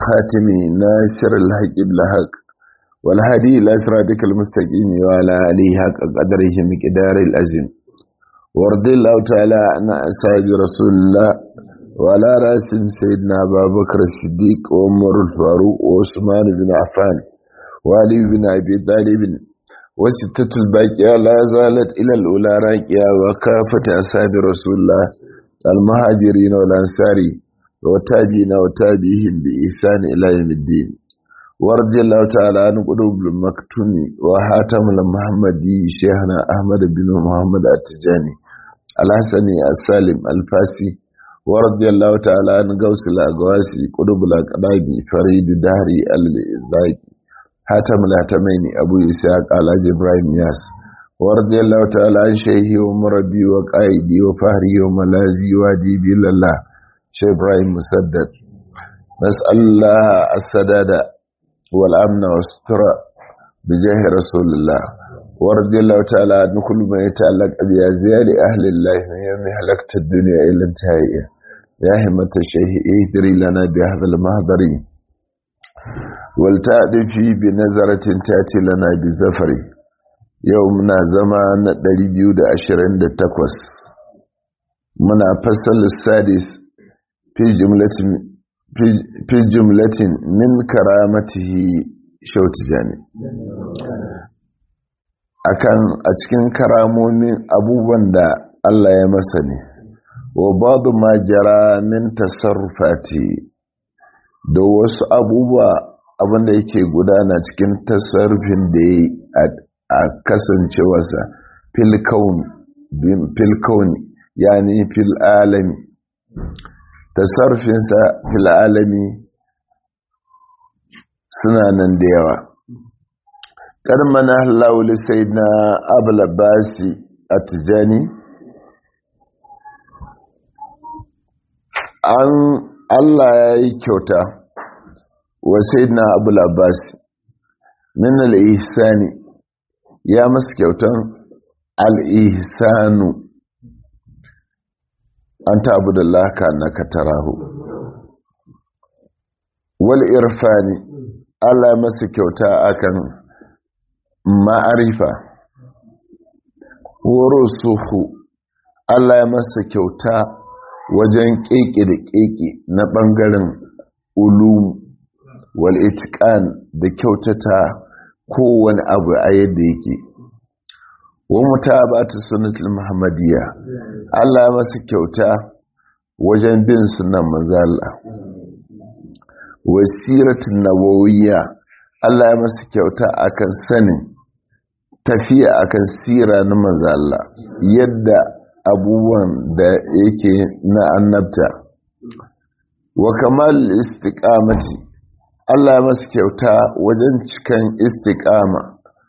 خاتم ناصر الحق بالحق والهدي إلى صراطك المستقيم وعلى آله حق قدره مقدار العظيم وارض الله تعالى عن أصحاب رسول الله وعلى راسهم سيدنا أبا بكر الصديق وعمر الفاروق وعثمان بن عفان وعلي بن أبي طالب وستة الباقية لا زالت إلى الأولى راكية وكافة أصحاب رسول الله المهاجرين والأنصار وتابعين وتابعهم بإحسان إلى يوم الدين ورضي الله تعالى عن قلوب المكتوم وحاتم المحمدي شيخنا أحمد بن محمد التجاني الحسني السالم الفاسي ورضي الله تعالى عن قوس الأقواسي قلوب الأقراب فريد دهري الإزاكي حاتم الهتمين أبو إسحاق على إبراهيم ياس ورضي الله تعالى عن شيخي ومربي وقائدي وفهري وملازي واديبي لله شيخ إبراهيم مسدد نسأل الله السداد والأمن والستر بجاه رسول الله ورضي الله تعالى عن كل ما يتعلق بأزيال أهل الله من يوم هلكت الدنيا إلى انتهائها يا همة الشيخ اهدري لنا بهذا المهدر ولتأتي بنظرة تأتي لنا بزفر يومنا زمان دريبيو دا أشرين دا تقوس منا فصل السادس في جملة في جملة من كرامته شوت جاني akan a cikin karamomin abubuwan da Allah ya masa ne wa badu ma jara min tasarrufati da wasu abubuwa abinda yake gudana cikin tasarrufin da ya a kasancewarsa fil kauni yani fil alami tasarrufinsa fil alami suna nan da yawa karmana lauli sai na abulabasi a tijani an allah ya yi kyauta wa sai na abulabasi min al'ihisani ya masu kyautan al'ihisanu an tabu da laka na katarahu wal irfani allah masu kyauta akan ma'arifa horo suhu Allah ya masa kyauta wajen ƙeƙe da ƙeƙe na ɓangaren ulum wal itiqan da kyautata kowane abu a yadda yake wa mutabatu sunnatul muhammadiyya Allah ya masa kyauta wajen bin sunan manzo Allah wasiratun nabawiyya Allah ya masa kyauta akan sanin tafiya akan sira na manzo Allah yadda abubuwan da yake na annabta wa kamal istiqamati Allah ya masa kyauta wajen cikan istiqama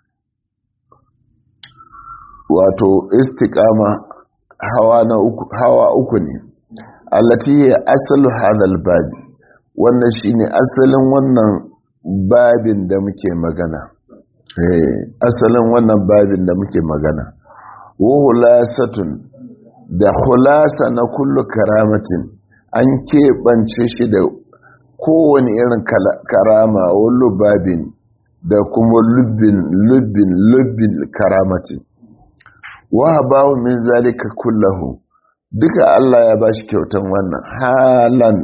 wato istiqama hawa na uku hawa uku ne allati hiya asalu hadal babi wannan shine asalin wannan babin da muke magana asalin wannan babin da muke magana wa hulasatun da hulasa na kullu karamatin an keɓance shi da kowane irin karama wallo babin da kuma lubbin lubbin lubbin karamatin wa bawo min zalika kullahu duka Allah ya bashi kyautan wannan halan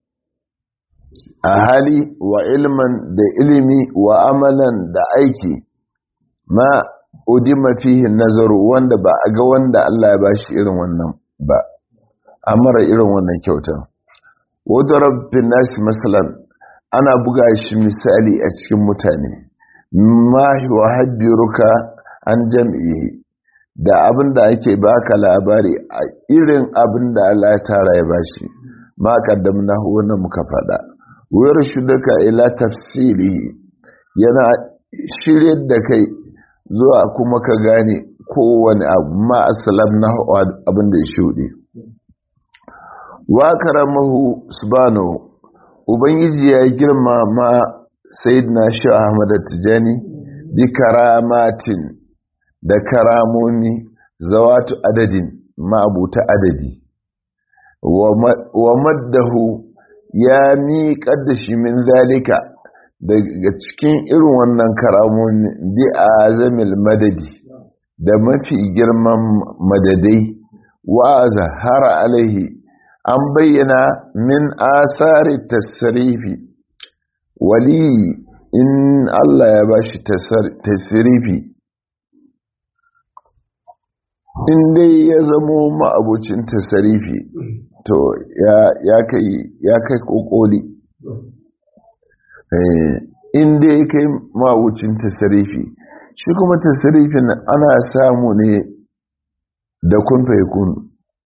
a hali wa ilman da ilimi wa amalan da aiki ma udima fihi nazaru wanda ba a ga wanda Allah ya bashi irin wannan ba amara irin wannan kyautan wadda rabbin nasi masalan ana buga shi misali a cikin mutane ma wa haddiruka an jam'i da abin da ake baka labari a irin abin da Allah ya tara ya bashi ma kaddamna wannan muka faɗa wayar shudaka ila tafsiri yana shirye da kai zuwa kuma ka gane kowane abu ma asalam na abin da ya shuɗe wa karamahu subhanahu ubangiji ya girma ma sayyidina shi ahmad tijani bi karamatin da karamomi zawatu adadin ma'abuta adadi wa maddahu ya miƙar da shi min zalika daga cikin irin wannan karamun bi a zamil madadi da mafi girman madadai wa zahara alaihi an bayyana min asari tasirifi wali in Allah ya ba shi tasirifi in dai ya zamo ma'abucin tasirifi to ya kai kokoli in dai ya kai ma'abucin tasirifi shi kuma tasirifin ana samu ne da kunfa ya kunu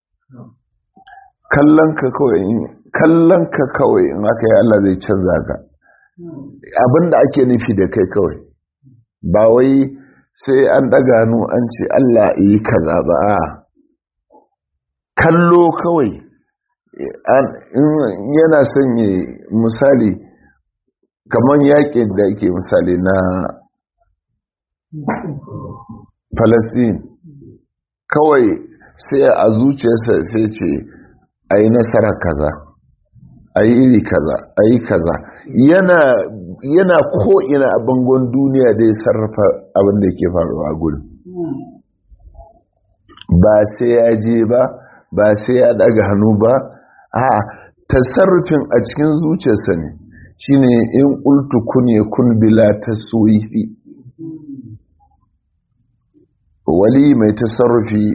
kallon ka kawai in aka yi Allah zai canza ka abinda ake nufi da kai kawai ba wai sai an daga hannu an ce Allah yi kaza ba a kallo kawai yana sanye misali kamar yakin da ake misali na Falasɗin kawai sai a zuciyarsa sai ce a yi nasara kaza a yi iri kaza a yi kaza yana yana ko'ina a bangon duniya da ya sarrafa abin da ke faruwa gudu ba sai ya je ba ba sai ya daga hannu ba a tasarrufin a cikin zuciyarsa ne shine in ƙultu kun ya kun bila ta soyifi wali mai tasarrufi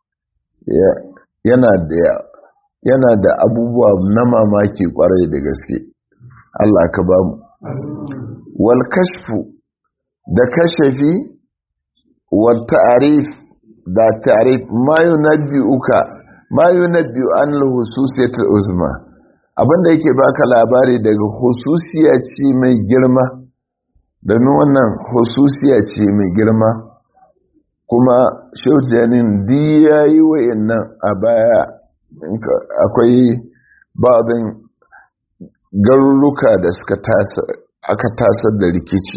yana da yana da abubuwa na mamaki kwarai da gaske Allah ka ba mu wal kashfu da kashafi wal ta'rif da ta'rif ma yunabbi'uka ma yunabbi'u an al-hususiyat al-uzma abinda yake baka labari daga hususiya ce mai girma domin wannan hususiya ce mai girma kuma shaujanin di yayi wayannan a baya akwai babin garuruka da suka aka tasar da rikici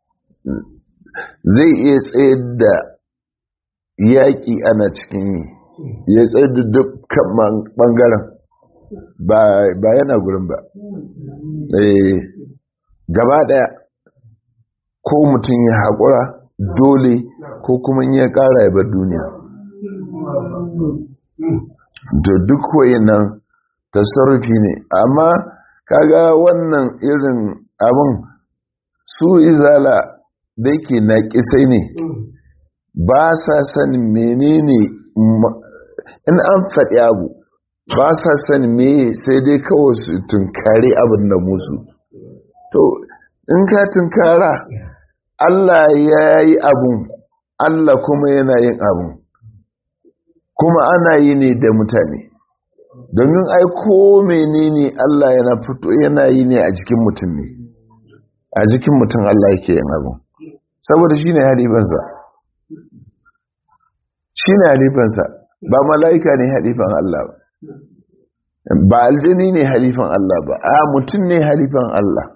zai iya tsayar da yaƙi ana cikin yi ya tsayar da dukkan ɓangaren ba yana gurin ba gaba ɗaya ko mutum ya haƙura dole ko kuma ya ƙara ya bar duniya da duk nan tasarrufi ne amma kaga wannan irin abin su izala da yake na kisai ne ba sa sanin menene in an faɗi abu ba sa sanin me sai dai kawai su tunkari abin da musu to in ka tunkara Allah ya yi abun Allah kuma yana yin abun kuma ana yi ne da mutane domin ai ko menene Allah yana fito yana yi ne a jikin mutum ne a jikin mutum Allah yake yin abu saboda shine halifansa shine halifansa ba mala'ika ne halifan Allah ba ba aljini ne halifan Allah ba a mutum ne halifan Allah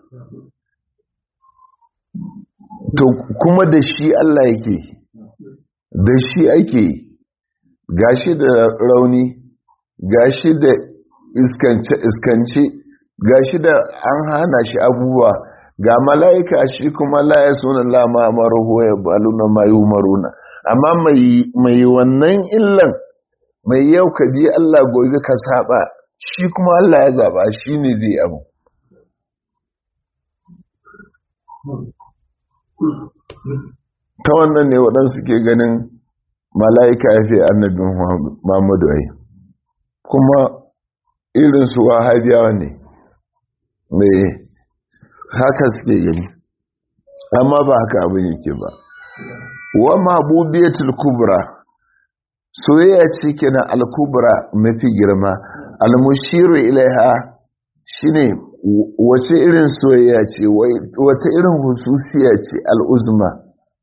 to kuma da shi Allah yake da shi ake gashi da rauni gashi da iskance gashi da an hana shi abubuwa ga mala'ika shi kuma laye suna lama maruhu ya baluna mayu maruna amma mai wannan illan mai yau ka bi Allah gobe ka saba shi kuma Allah ya zaba shi ne zai abu ta wannan ne waɗansu ke ganin mala'ika ya fi annabin Muhammadu ai kuma irinsu wahabiyawa ne mai haka suke gani amma ba haka abin yake ba wa mabubiyatul kubra soyayya ce kenan al-kubra mafi girma al-mushiru ilaiha shine wace irin soyayya ce wace irin hususiya ce al-uzma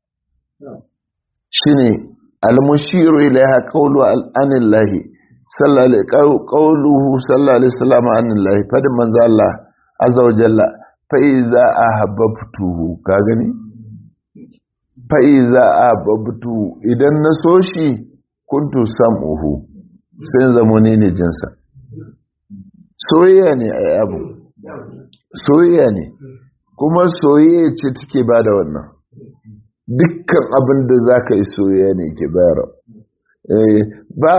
shine al-mushiru ilaiha qawlu anillahi qawluhu sallallahu alaihi wasallam anillahi fadin manzo Allah azza wa jalla fa iza ahabbtuhu ka gani fa iza ahabbtu idan na so shi kuntu sam'uhu sai zamo ne ne jinsa soyayya ne a abu soyayya ne kuma soyayya ce take ba da wannan dukkan abin da za ka yi soyayya ne ke bayar ba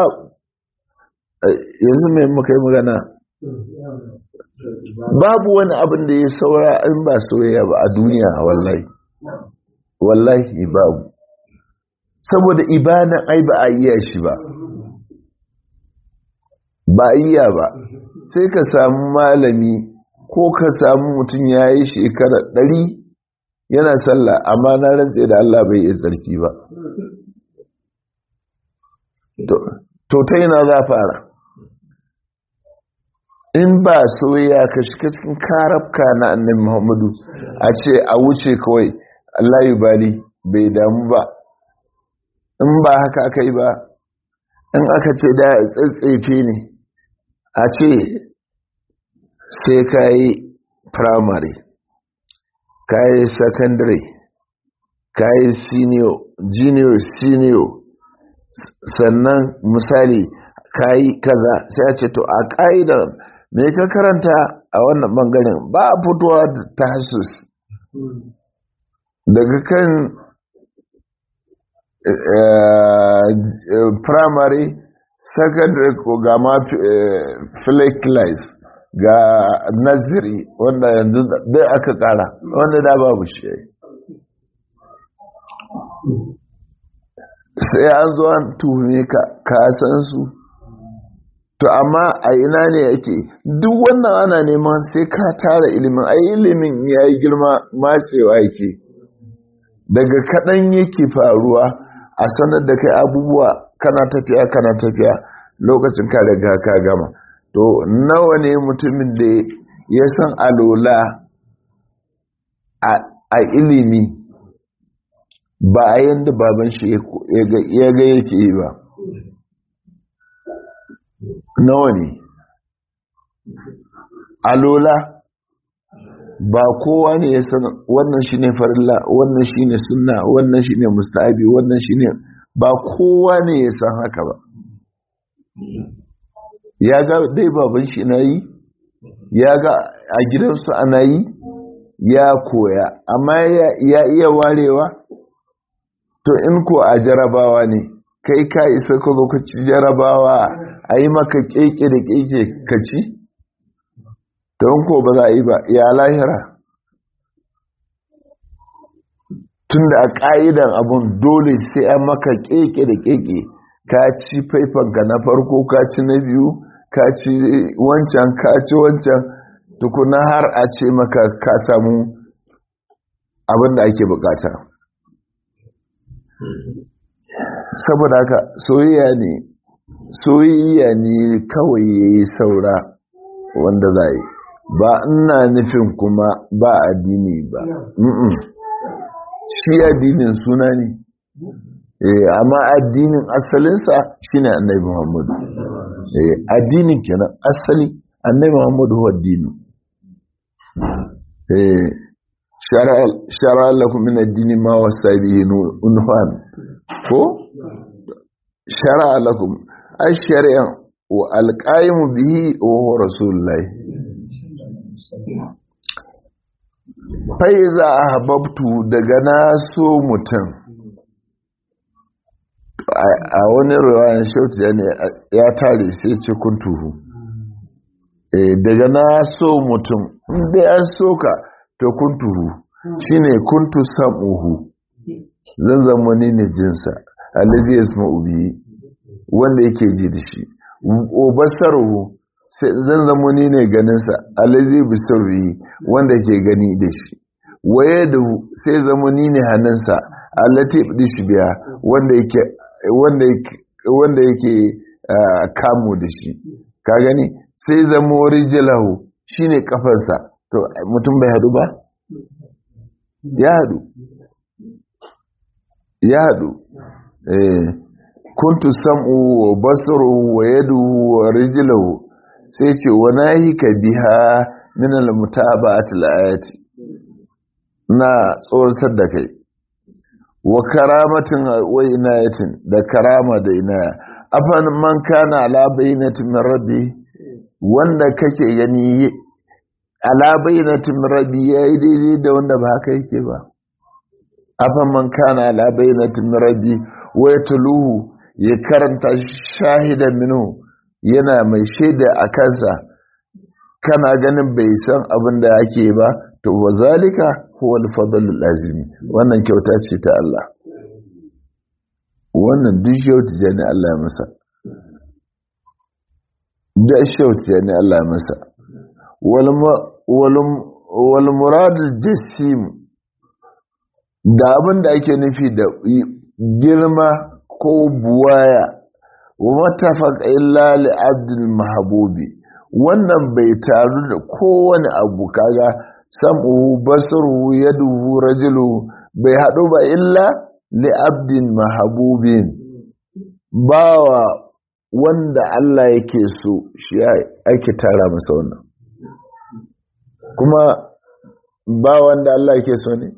yanzu mai muka yi magana babu wani abin da ya saura in ba soyayya ba a duniya wallahi wallahi babu saboda ibadan ai ba a iya shi ba ba a iya ba sai ka samu malami ko ka samu mutum ya yi shekara ɗari yana sallah amma na rantse da Allah bai iya tsarki ba to ta yana za fara in ba soyayya ka shiga cikin karabka na annabi muhammadu a ce a wuce kawai Allah yi bali bai damu ba in ba haka aka yi ba in aka ce da tsatsefe ne a ce sai ka yi primary ka yi secondary ka yi senior junior senior sannan misali ka yi kaza sai a ce to a ƙa'idar me ka karanta a wannan bangaren ba a fitowa ta hasus daga kan primary secondary ko ga ma flakelize ga naziri wanda yanzu dai aka kara wanda da babu shi sai an zo an tuhume ka kasan su to amma a ina ne yake duk wannan ana neman sai ka tara ilimin ai ilimin ya yi girma matsewa yake daga kaɗan yake faruwa a sanar da kai abubuwa kana tafiya kana tafiya lokacin ka daga ka gama to nawa ne mutumin da ya san alola a ilimi ba a yadda baban shi ya ga yake yi ba nawa ne alola ba kowa ne ya san wannan shi ne farilla wannan shi ne sunna wannan shi ne mustahabi wannan shi ne ba kowa ne ya san haka ba ya ga dai baban shi na yi ya ga a gidansu ana yi ya koya amma ya iya warewa to in ko a jarabawa ne kai ka isa ka zo ka ci jarabawa a yi maka keke da keke ka ci don ko ba za a yi ba ya lahira tun da a ƙa'idan abun dole sai an maka keke da keke ka ci faifanka na farko ka ci na biyu ka ci wancan ka ci wancan tukuna har a ce maka ka samu abin da ake bukata saboda haka soyayya ne soyayya ne kawai ya yi saura wanda za yi ba ina nufin kuma ba addini ba shi addinin suna ne amma addinin asalinsa shine annabi muhammadu addinin kenan asali annabi muhammadu huwa addini shara lakum min addini ma wasa bihi unfan ko shara lakum ai shari'an wa alqaimu bihi wa huwa rasulullahi fa iza ahbabtu daga na so mutum a wani ruwayan shautu ya tare sai ce kuntuhu daga na so mutum inda an soka to kuntuhu shine kuntu sam'uhu zan zama ni ne jinsa allazi yasma'u bihi wanda yake ji da shi o basaruhu zan zama ni ne ganinsa allazi bisaruhi wanda ke gani da shi waye da sai zama ni ne hannunsa allati shi biya wanda yake wanda yake wanda yake kamu da shi ka gani sai zama rijalahu shine kafarsa to mutum bai hadu ba ya hadu ya hadu eh kuntu sam'u wa basaru wa yadu wa rijluhu sai ce wa nahika biha min al-mutaba'ati al-ayati na tsoratar da kai wa karamatin wa inayatin da karama da inaya afan man kana ala bayyinatin min rabbi wanda kake gani ala bayyanatin rabbi yayi daidai da wanda ba haka yake ba afan man kana ala bayyanatin rabbi wa yatluhu ya karanta shahidan minhu yana mai shaida a kansa kana ganin bai san abin da ake ba to wa zalika huwa al-fadlul azimi wannan kyauta ce ta Allah wannan duk kyauta ne Allah ya masa da kyauta ne Allah ya masa wal muradul jassim da abin da ake nufi da girma ko buwaya wa matafaq illa li abdul mahbubi wannan bai taru da kowane abu kaga sam'uhu basaruhu yaduhu rajulu bai haɗu ba illa li abdin mahabubin bawa wanda Allah yake so shi ake tara masa wannan kuma ba wanda Allah yake so ne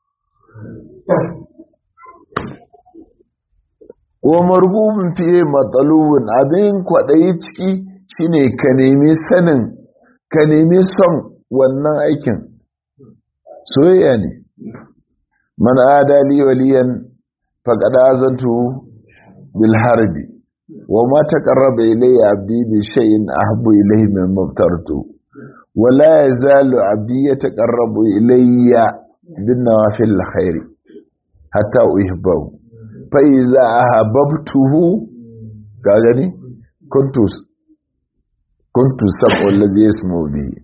wa marbubin fiye matsalubin abin kwaɗayi ciki shine ka nemi sanin ka nemi son wannan aikin soyayya ne man adali waliyan faqad azantu bil harbi wa ma taqarraba ilayya abdi bi shay'in ahabbu ilayhi mimma aftartu wa la yazalu abdi yataqarrabu ilayya bin nawafil khair hatta uhibbahu fa iza ahabbtuhu ga gani kuntu kuntu sab'u allazi yasmu bihi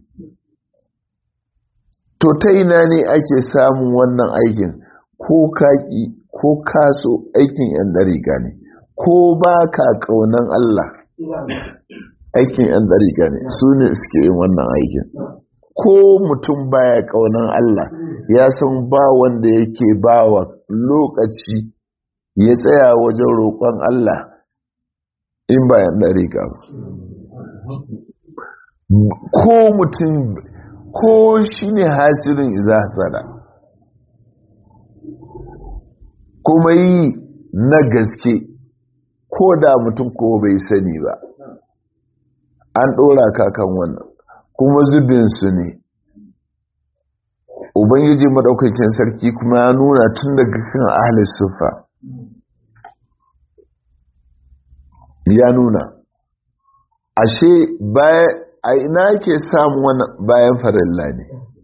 to ta ina ne ake samun wannan aikin ko kaki ko kaso aikin yan dariƙa ne ko ba ka ƙaunan Allah aikin yan dariƙa ne su ne suke yin wannan aikin ko mutum baya ƙaunan Allah ya san ba wanda yake ba wa lokaci ya tsaya wajen roƙon Allah in ba yan dariƙa ba ko mutum ko shi ne hasirin iza hasada kuma yi na gaske ko da mutum ko bai sani ba an ɗora kakan wannan kuma zubinsu ne ubangiji maɗaukakin sarki kuma ya nuna tun daga kan ahalis sufa ya nuna ashe baya a ina ke samun wani bayan farilla ne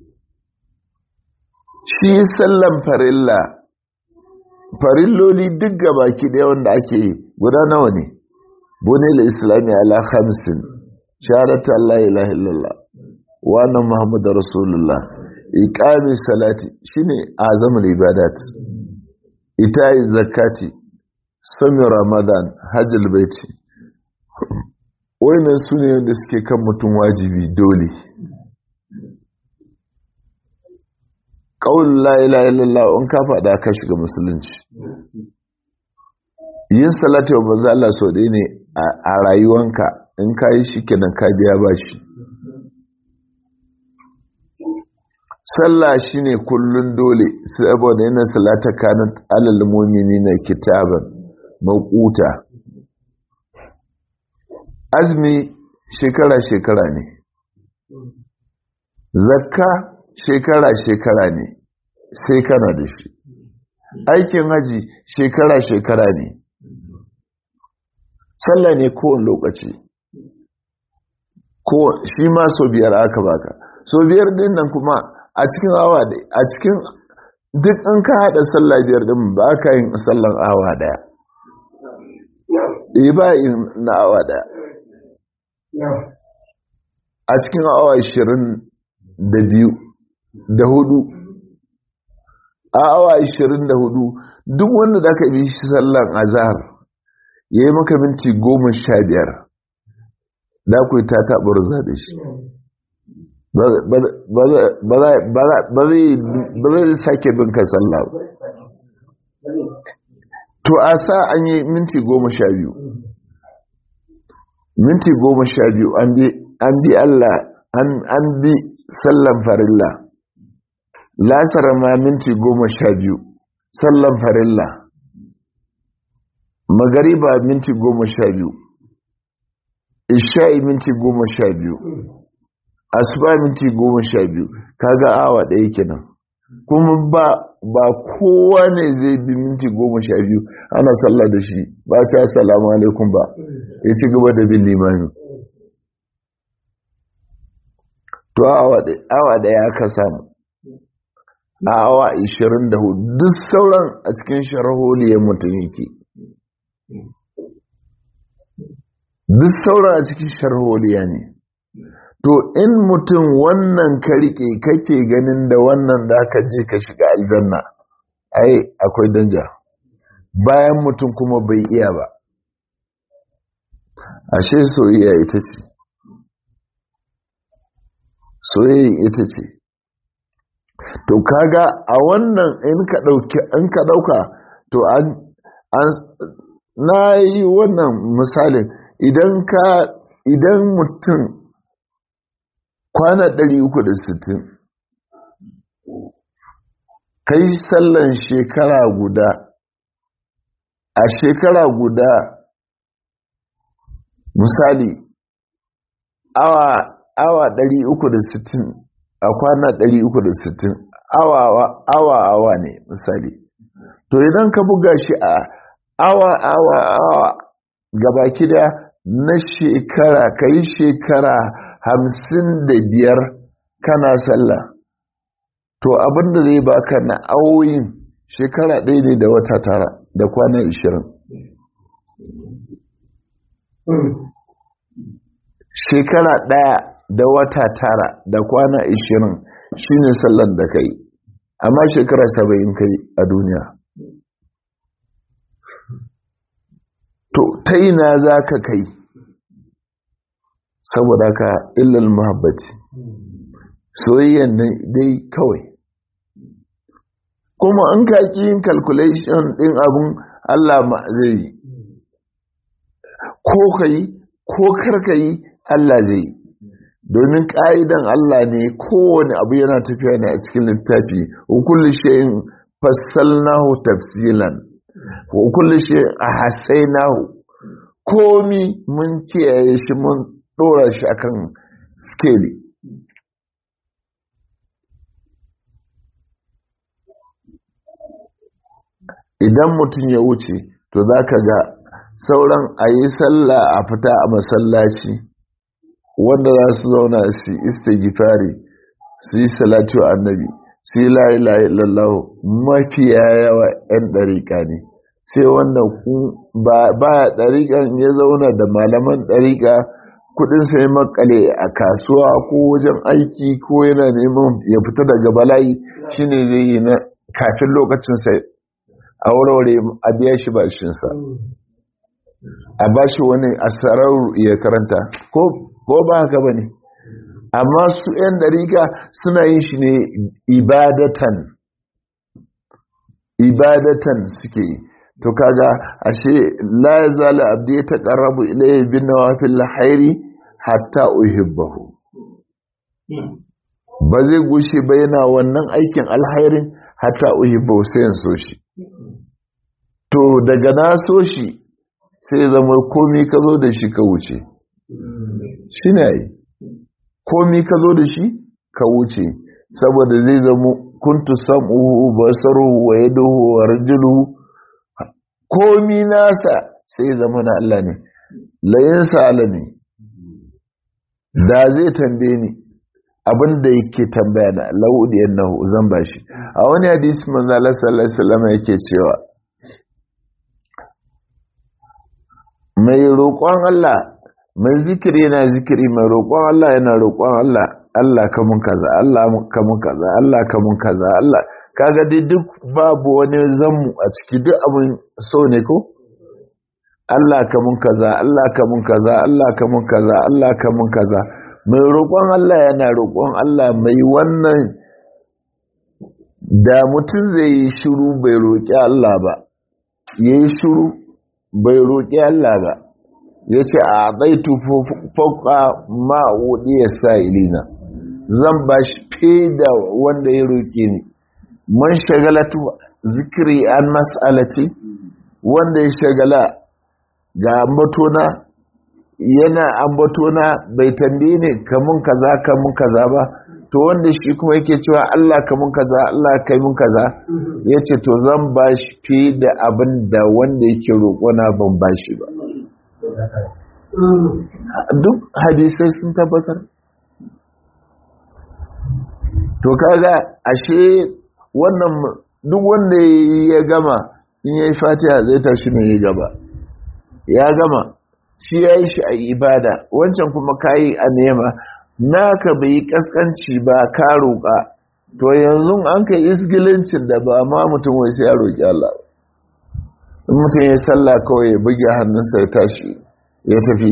shi sallan farilla farilloli duk gabaki ɗaya wanda ake yi guda nawa ne bune la islami ala hamsin shahadatu Allah ilaha illallah wa anna muhammadu rasulullah iqami salati shine azamul ibadat ita'i zakati sami ramadan hajjul baiti wayannan su ne wanda suke kan mutum wajibi dole ƙaunin la'ila illallah in ka faɗa ka shiga musulunci yin salatu wa banza Allah sau ɗaya ne a rayuwanka in ka yi shi kenan ka biya ba shi sallah shi ne kullum dole saboda yana salata kanan alal mumini na kitaban maƙuta azumi shekara-shekara ne zakka shekara-shekara ne sai kana da shi aikin haji shekara-shekara ne sallah ne kowane lokaci ko shi ma so biyar aka baka so biyar din nan kuma a cikin awa a cikin duk in ka haɗa sallah biyar din ba ka yin sallan awa daya eh ba yin na awa daya a cikin awa ashirin da biyu da hudu a awa ashirin da hudu duk wanda da aka bi shi sallan azhar ya yi maka minti goma sha biyar da ku ta taɓar zaɓe shi ba zai sake bin ka sallah to a sa an yi minti goma sha biyu minti goma sha biyu an bi Allah an bi sallan farilla lasara ma minti goma sha biyu sallan farilla magariba minti goma sha biyu isha'i minti goma sha biyu asuba minti goma sha biyu kaga awa ɗaya kenan kuma ba ba kowa ne zai bi minti goma sha biyu ana sallah da shi ba sai assalamu alaikum ba ya ci gaba da bin limani to awa ɗaya aka samu a awa 24 duk sauran a cikin sharholiyar mutum yake duk sauran a cikin sharholiya ne to in mutum wannan ka rike kake ganin da wannan da ka je ka shiga aljanna ai akwai danja bayan mutum kuma bai iya ba ashe soyayya ita ce soyayya ita ce to kaga a wannan in ka dauki in ka dauka to an na yi wannan misalin idan ka idan mutum kwana 360 kai sallan shekara guda a shekara guda misali awa awa 360 a kwana 360 awa awa awa ne misali to idan ka buga shi a awa awa awa gabaki da na shekara ka yi shekara hamsin da biyar kana sallah to abinda zai baka na awoyin shekara ɗaya ne da wata tara da kwana ishirin shekara ɗaya da wata tara da kwana ishirin shine sallar da kai amma shekara saba'in kai a duniya to ta ina za ka kai saboda ka illal muhabbati soyayyan dai kawai kuma an ka yin calculation din abun Allah ma zai yi ko ka yi ko karka yi Allah zai yi domin ƙa'idan Allah ne kowane abu yana tafiya ne a cikin littafi hukulli shayin fassalnahu tafsilan hukulli shayin a hasainahu komi mun kiyaye shi mun ɗora shi akan skeli idan mutum ya wuce to za ka ga sauran a yi sallah a fita a masallaci wanda za su zauna su istighfari su yi salatu annabi su yi la'ila'i lallahu mafiya yawa 'yan ɗariƙa ne sai wanda ba ɗariƙan ya zauna da malaman ɗariƙa kudin sai makale a kasuwa ko wajen aiki ko yana neman ya fita daga bala'i shine zai yi na kafin lokacin sai a warware a biya shi bashinsa a ba shi wani asarar ya karanta ko ba haka ba ne amma su 'yan dariƙa suna yin shi ne ibadatan ibadatan suke yi to kaga ashe la yazala abdi yataqarrabu ilayhi bin nawafil khairi hatta uhibbahu ba zai gushe ba yana wannan aikin alhairin hatta uhibbahu sai in so shi to daga na so shi sai zama komi ka zo da shi ka wuce shi ne yi komi ka zo da shi ka wuce saboda zai zama kuntu sam'uhu basaruhu wa yaduhu wa rajuluhu komi nasa sai zama na Allah ne layin sa'ala ne da zai tambaye ni abinda yake tambaya na la'udiyan na zan bashi a wani hadisi manzo Allah sallallahu alaihi wasallam yake cewa mai roƙon Allah mai zikiri yana zikiri mai roƙon Allah yana roƙon Allah Allah kamun kaza Allah kamun kaza Allah kamun kaza Allah kaga dai duk babu wani zammu a ciki duk abin so ne ko Allah kamun kaza Allah kamun kaza Allah kamun kaza Allah kamun kaza mai roƙon Allah yana roƙon Allah mai wannan da mutum zai yi shiru bai roƙi Allah ba yayi shiru bai roƙi Allah ba ya ce a zaitu fauka ma'udi ya sa ilina zan ba shi fe da wanda ya roƙe ni man shagalatu zikiri an mas'alati wanda ya shagala ga matona yana ambatona bai tambaye ne kamun kaza kamun kaza ba to wanda shi kuma yake cewa Allah kamun kaza Allah kai mun kaza ya ce to zan ba shi fi da abin da wanda yake roƙona ban ba shi ba duk hadisai sun tabbatar to kaga ashe wannan duk wanda ya gama in ya yi fatiha zai tashi ne ya gaba ya gama shi ya yi shi a ibada wancan kuma kayi a nema naka bai yi kaskanci ba ka roƙa to yanzu an kai isgilincin da ba ma mutum wai sai ya roƙi Allah in mutum ya sallah kawai ya buge hannunsa ya tashi ya tafi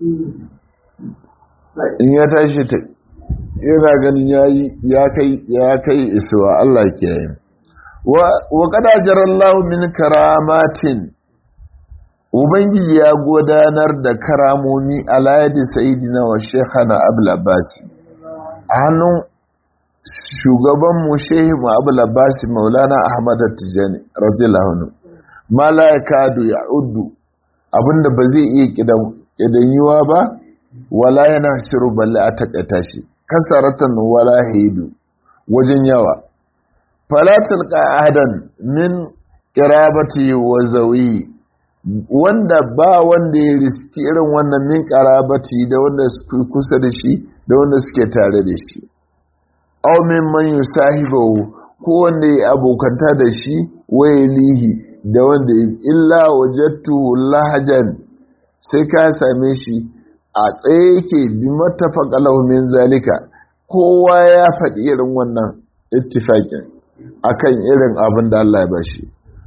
in ya tashi yana ganin ya kai ya kai isuwa Allah ke yi wa kada jarallahu min karamatin ubangiji ya gudanar da karamomi a layadi sayidina wa shekhana abul abbasi a hannun shugabanmu shehimu abul abbasi maulana ahmad tijani radiyallahu anhu ma la yakadu ya'uddu abinda ba zai iya kidanyuwa ba wala yana shiru balle a takaita shi kasaratan wala hidu wajen yawa falatul qa'adan min qirabati wa zawi wanda ba wanda ya riski irin wannan min qarabati da wanda suke kusa da shi da wanda suke tare da shi aw min man yusahibu ko wanda ya abokanta da shi waylihi da wanda illa wajattu lahajan sai ka same shi a tsaye yake bi mattafaqa lahu min zalika kowa ya faɗi irin wannan ittifaqin akan irin abin da Allah ya bashi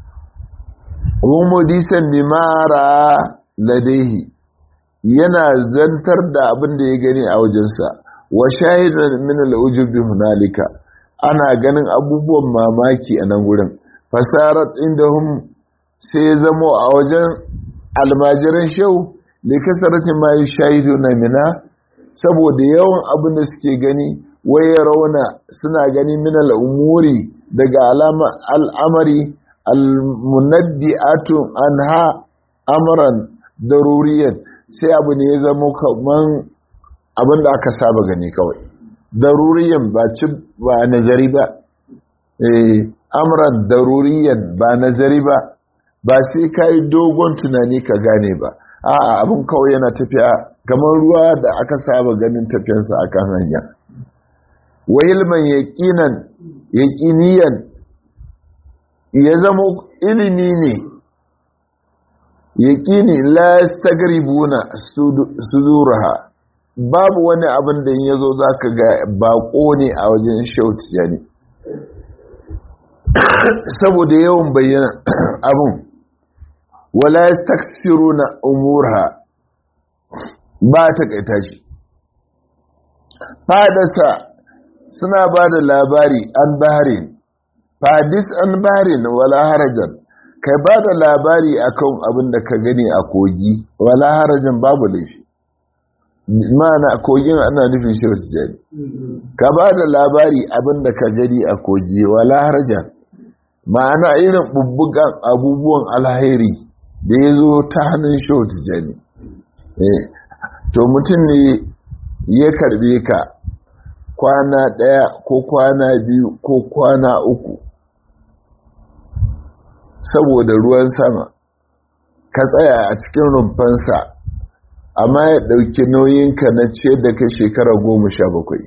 umudisan bimara ladaihi yana zantar da abin da ya gani a wajensa wa shahidan min al-ujubi hunalika ana ganin abubuwan mamaki a nan gurin fasarat indahum sai ya zamo a wajen almajiran shau likasaratin ma shahidu na mina saboda yawan abin da suke gani waye rauna suna gani min al'umuri daga al'amari al-munaddi'atu anha amran daruriyan sai abu ne ya zama kaman abin da aka saba gani kawai daruriyan ba ci ba nazari ba eh amran daruriyan ba nazari ba ba sai kai dogon tunani ka gane ba a'a abin kawai yana tafiya kamar ruwa da aka saba ganin tafiyansa akan hanya wa ilman yaqinan yaqiniyan ya zama ilimi ne yaqini la yastagribuna suduraha babu wani abin da in yazo zaka ga bako ne a wajen shauti yani saboda yawan bayyana abin wala yastaksiruna umurha ba ta kaita shi fadasa suna ba da labari an baharin fadis an baharin wala harajan kai ba da labari akan abin da ka gani a kogi wala harajan babu laifi mana kogin ana nufin shi wasu jari ka ba da labari abin da ka gani a kogi wala harajan ma'ana irin bubbugan abubuwan alhairi da ya zo ta hannun shi wasu jari to mutum ne ya karbe ka kwana ɗaya ko kwana biyu ko kwana uku saboda ruwan sama ka tsaya a cikin rumfansa amma ya ɗauki nauyinka na ce da ka shekara goma sha bakwai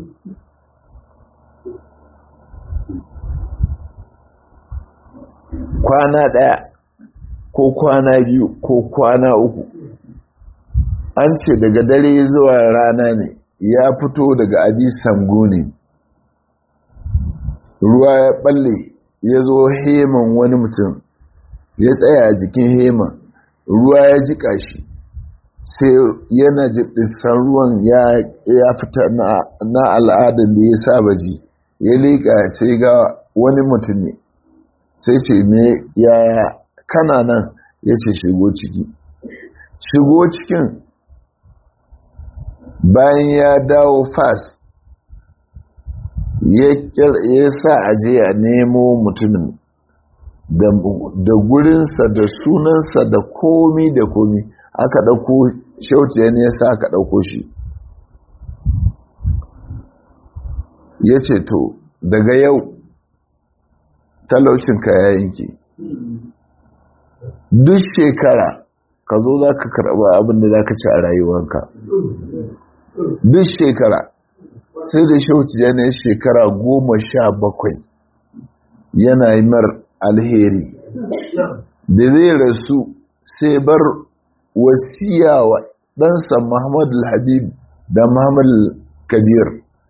kwana ɗaya ko kwana biyu ko kwana uku an ce daga dare zuwa rana ne ya fito daga abi sango ne ruwa ya balle ya zo heman wani mutum ya tsaya a jikin heman ruwa ya jika shi sai yana jiɗisan ruwan ya fita na al'adar da ya saba ji ya leƙa sai ga wani mutum ne sai ce me yaya kana nan ya ce shigo ciki shigo cikin bayan ya dawo fas ya sa aje a nemo mutumin da gurinsa da sunansa da komi da komi aka ɗauko shauti ya ne ya sa ka ɗauko shi ya ce to daga yau talaucinka ya yanke duk shekara ka zo za ka karɓa abin da za ka ci a rayuwanka duk shekara sai da shauti ya ne shekara goma sha bakwai yana yi mar alheri da zai rasu sai bar wasiya wa ɗansa muhammadu habib da muhammadu kabir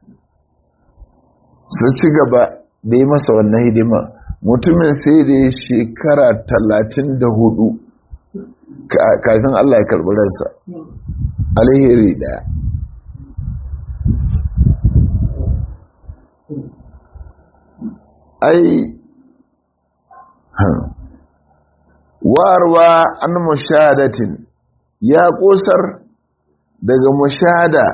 su ci gaba da yi masa wannan hidima mutumin sai da ya shekara talatin da hudu kafin allah ya karɓi ransa alheri ɗaya ai warwa an mushahadatin ya kusar daga mushahada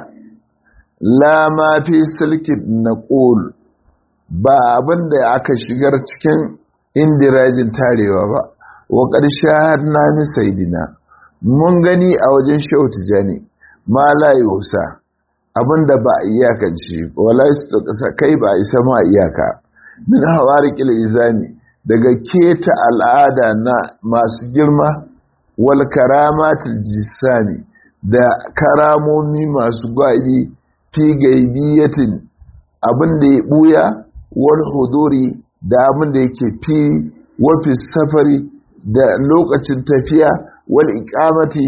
la ma fi silkin na ƙul ba abin da aka shigar cikin indirajin tarewa ba wa ƙarshe na misaidina mun gani a wajen shautu jani ma la yusa abin da ba a iyakance wala kai ba isa ma iyaka min hawarikil izami daga keta al'ada na masu girma wal karamatul jisami da karamomi masu gwabi fi gaibiyatin abin da ya buya wal huduri da abin da yake fi wafi safari da lokacin tafiya wal ikamati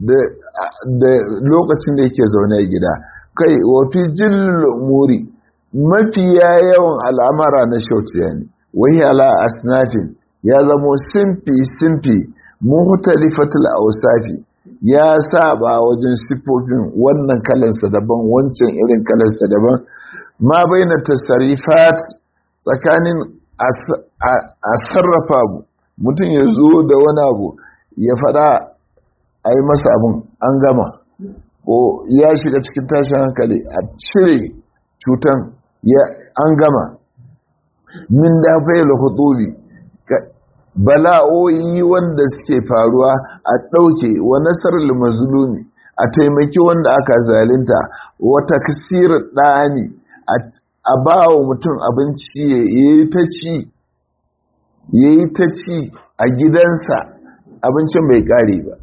da lokacin da yake zaune a gida kai wafi jin muri mafiya yawan al'amara na shautiya ne wai ala asnafin ya zamo simfi-simfi muhtalifatul ausafi ya saba wajen siffofin wannan kalansa daban wancan irin kalansa daban ma baina tasarifat tsakanin a sarrafa mutum ya zo da wani abu ya fada a yi masa abin an gama ko ya shiga cikin tashin hankali a cire cutan an gama min da faila hutubi bala'o'i wanda suke faruwa a ɗauke wa nasarar mazlumi a taimaki wanda aka zalinta wata kasirar ɗani a ba wa mutum abinci ya yi ta ci ya yi ta ci a gidansa abincin bai ƙare ba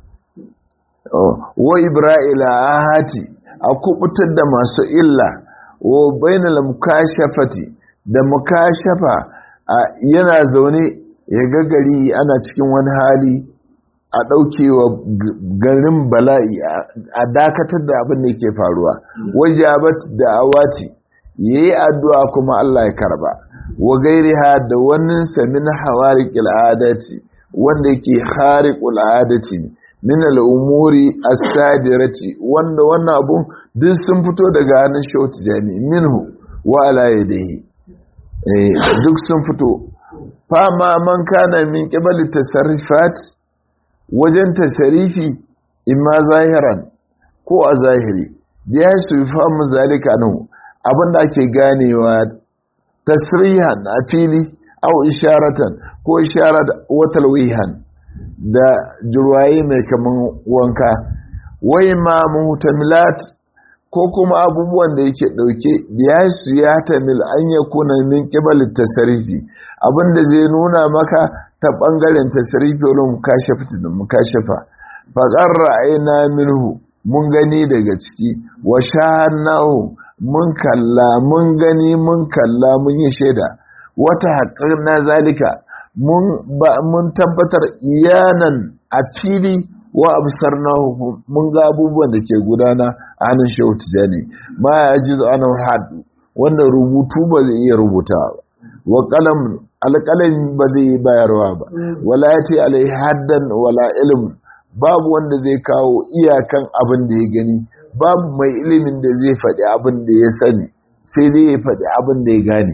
wa ibra'ila ahati a kubutar da masu illa wa bainal mukashafati da mukashafa yana zaune ya ga gari ana cikin wani hali a ɗaukewa garin bala'i a dakatar da abin da yake faruwa wajabat da awati ya yi addu'a kuma Allah ya karba wa gairi ha da wannan samin hawari adati wanda yake hari adati min al'umuri as-sadirati wanda wannan abun duk sun fito daga hannun shautu jami minhu wa ala yadihi duk sun fito fama man kana min qibali tasarrufat wajen tasarifi imma zahiran ko a zahiri ya su famu zalika nu abinda ake ganewa tasrihan a fili au isharatan ko isharat wa talwihan da jirwaye mai kaman wanka wai ma muhtamilat ko kuma abubuwan da yake dauke ya su ya tamil an ya kuna min qibal tasarifi abinda zai nuna maka ta bangaren tasarifi wala mukashafa da mukashafa fa qarra'ayna minhu mun gani daga ciki wa shahannahu mun kalla mun gani mun kalla mun yi shaida wata haƙar na zalika mun tabbatar iyanan a fili wa absar na mun ga abubuwan da ke gudana a hannun shehu tijani ma ya ji ana hadu wanda rubutu ba zai iya rubuta ba wa kalam alƙalami ba zai yi bayarwa ba wala ya ce alai haddan wala ilm babu wanda zai kawo iyakan abin da ya gani babu mai ilimin da zai faɗi abin da ya sani sai dai ya faɗi abin da ya gane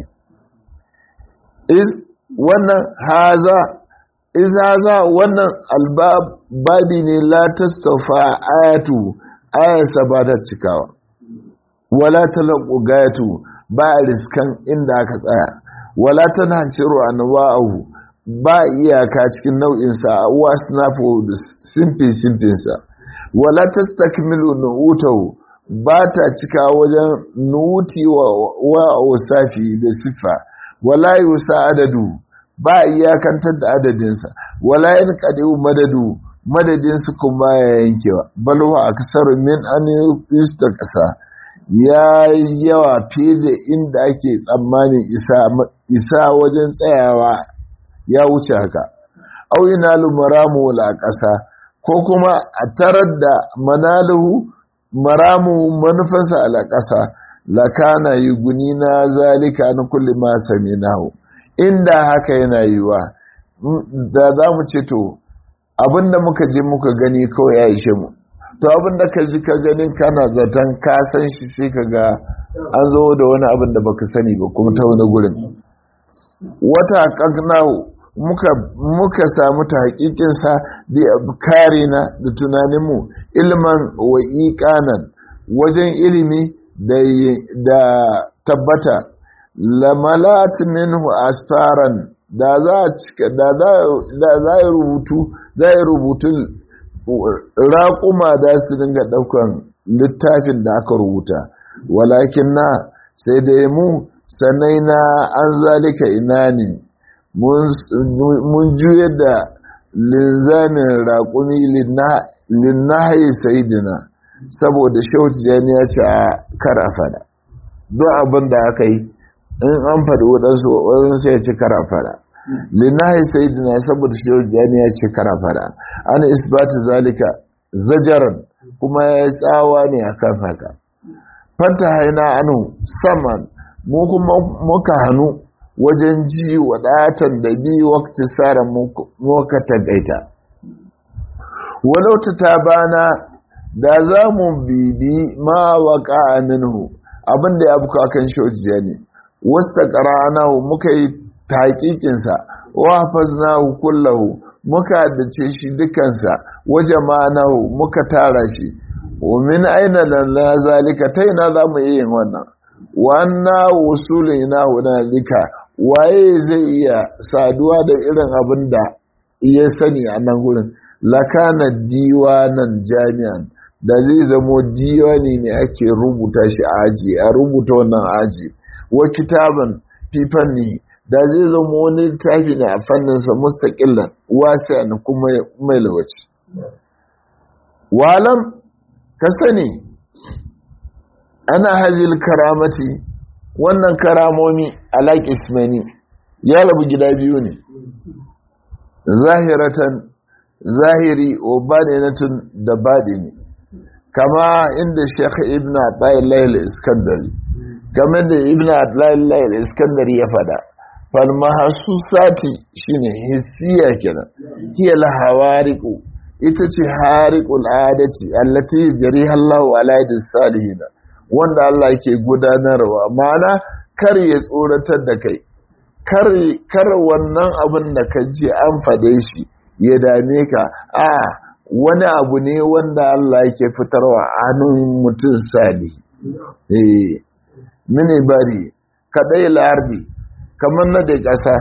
wannan haza iz haza wannan albabi ne la tastafa ayatu ayasa ba ta cikawa wala talaqu gayatu ba riskan inda aka tsaya wala tanhasiru anwa'ahu ba iyaka cikin nau'in sa wasnafu simfi simfin sa wala tastakmilu nu'utahu ba ta cika wajen nuti wa wasafi da siffa wala yusa adadu ba iyakantar da adadinsa wala yin kadiu madadu madadinsu kuma ya yankewa balwa a kasar min an yusta kasa ya yawa fiye da inda ake tsammanin isa wajen tsayawa ya wuce haka auina lumaramu la ƙasa ko kuma a tarar da manaluhu maramu manufansa a ƙasa lakana yi guni na zalika na kulli ma sami nahu inda haka yana yiwa da za mu ce to abinda muka je muka gani kawai ya ishe mu to abinda ka ji ka ganin kana zaton ka san shi sai ka ga an zo da wani abin da baka sani ba kuma ta wani gurin wata kaknahu muka muka samu ta hakikinsa da kare na da tunaninmu ilman wa iqanan wajen ilimi da da tabbata lamalat minhu asfaran da za da da za rubutu za rubutu raƙuma da su dinga ɗaukan littafin da aka rubuta walakin na sai dai mu sanai na an zalika ina ne mun juyar da linzamin raƙumi linnahayi sayidina saboda shautu jani ya ce a kar a fada don abin da aka yi in an faɗi waɗansu waɗansu ya ce kar a fada linnahayi sayidina saboda shautu jani ya ce kar a fada an isbata zalika zajaran kuma ya tsawa ne a kan haka fanta haina anu saman mu kuma muka hannu wajen ji wadatan da bi wakti tsara muka tagaita walauta ta bana da za mu bibi ma waka minhu abinda ya buka kan shojiya ne wasta qara'nahu muka yi taqiqinsa wa hafaznahu kullahu muka dace shi dukansa wa jama'nahu muka tara shi wa min aina lana zalika taina za mu yi yin wannan wannan wusulina hunalika waye zai iya saduwa da irin abin da ya sani a nan gurin lakana diwanan jami'an da zai zamo diwani ne ake rubuta shi a aji a rubuta wannan aji wa kitaban fifanni da zai zama wani littafi ne a fanninsa mustaƙillan wasa kuma mai lawaci walam ka sani ana hajjil karamati wannan karamomi alaƙi ismani ya rabu gida biyu ne zahiratan zahiri wa baɗinatun da baɗini kama inda shekha ibn atla'ilayil iskandari kama da ibn atla'ilayil iskandari ya fada falmahasu sati shine hissiya kenan hiya lahawariku ita ce hariƙul adati allati jariha Allahu ala yadis salihin wanda Allah ke gudanarwa mana kar ya tsoratar da kai kar kar wannan abin da ka ji an fade shi ya dame ka a wani abu ne wanda Allah yake fitarwa a hannun mutum sali eh mini bari kadai lardi kamar na da ƙasa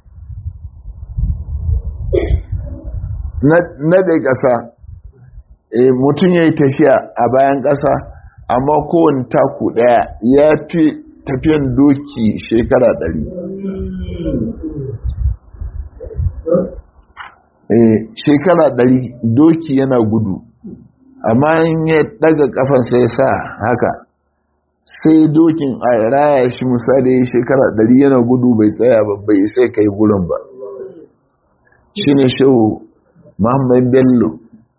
na da ƙasa mutum ya yi tafiya a bayan ƙasa amma kowane taku ɗaya ya fi tafiyan doki shekara ɗari shekara ɗari doki yana gudu amma in ya ɗaga ƙafansa ya sa haka sai dokin a raya shi misali shekara ɗari yana gudu bai tsaya ba bai sai kai gurin ba shi ne shehu Muhammad Bello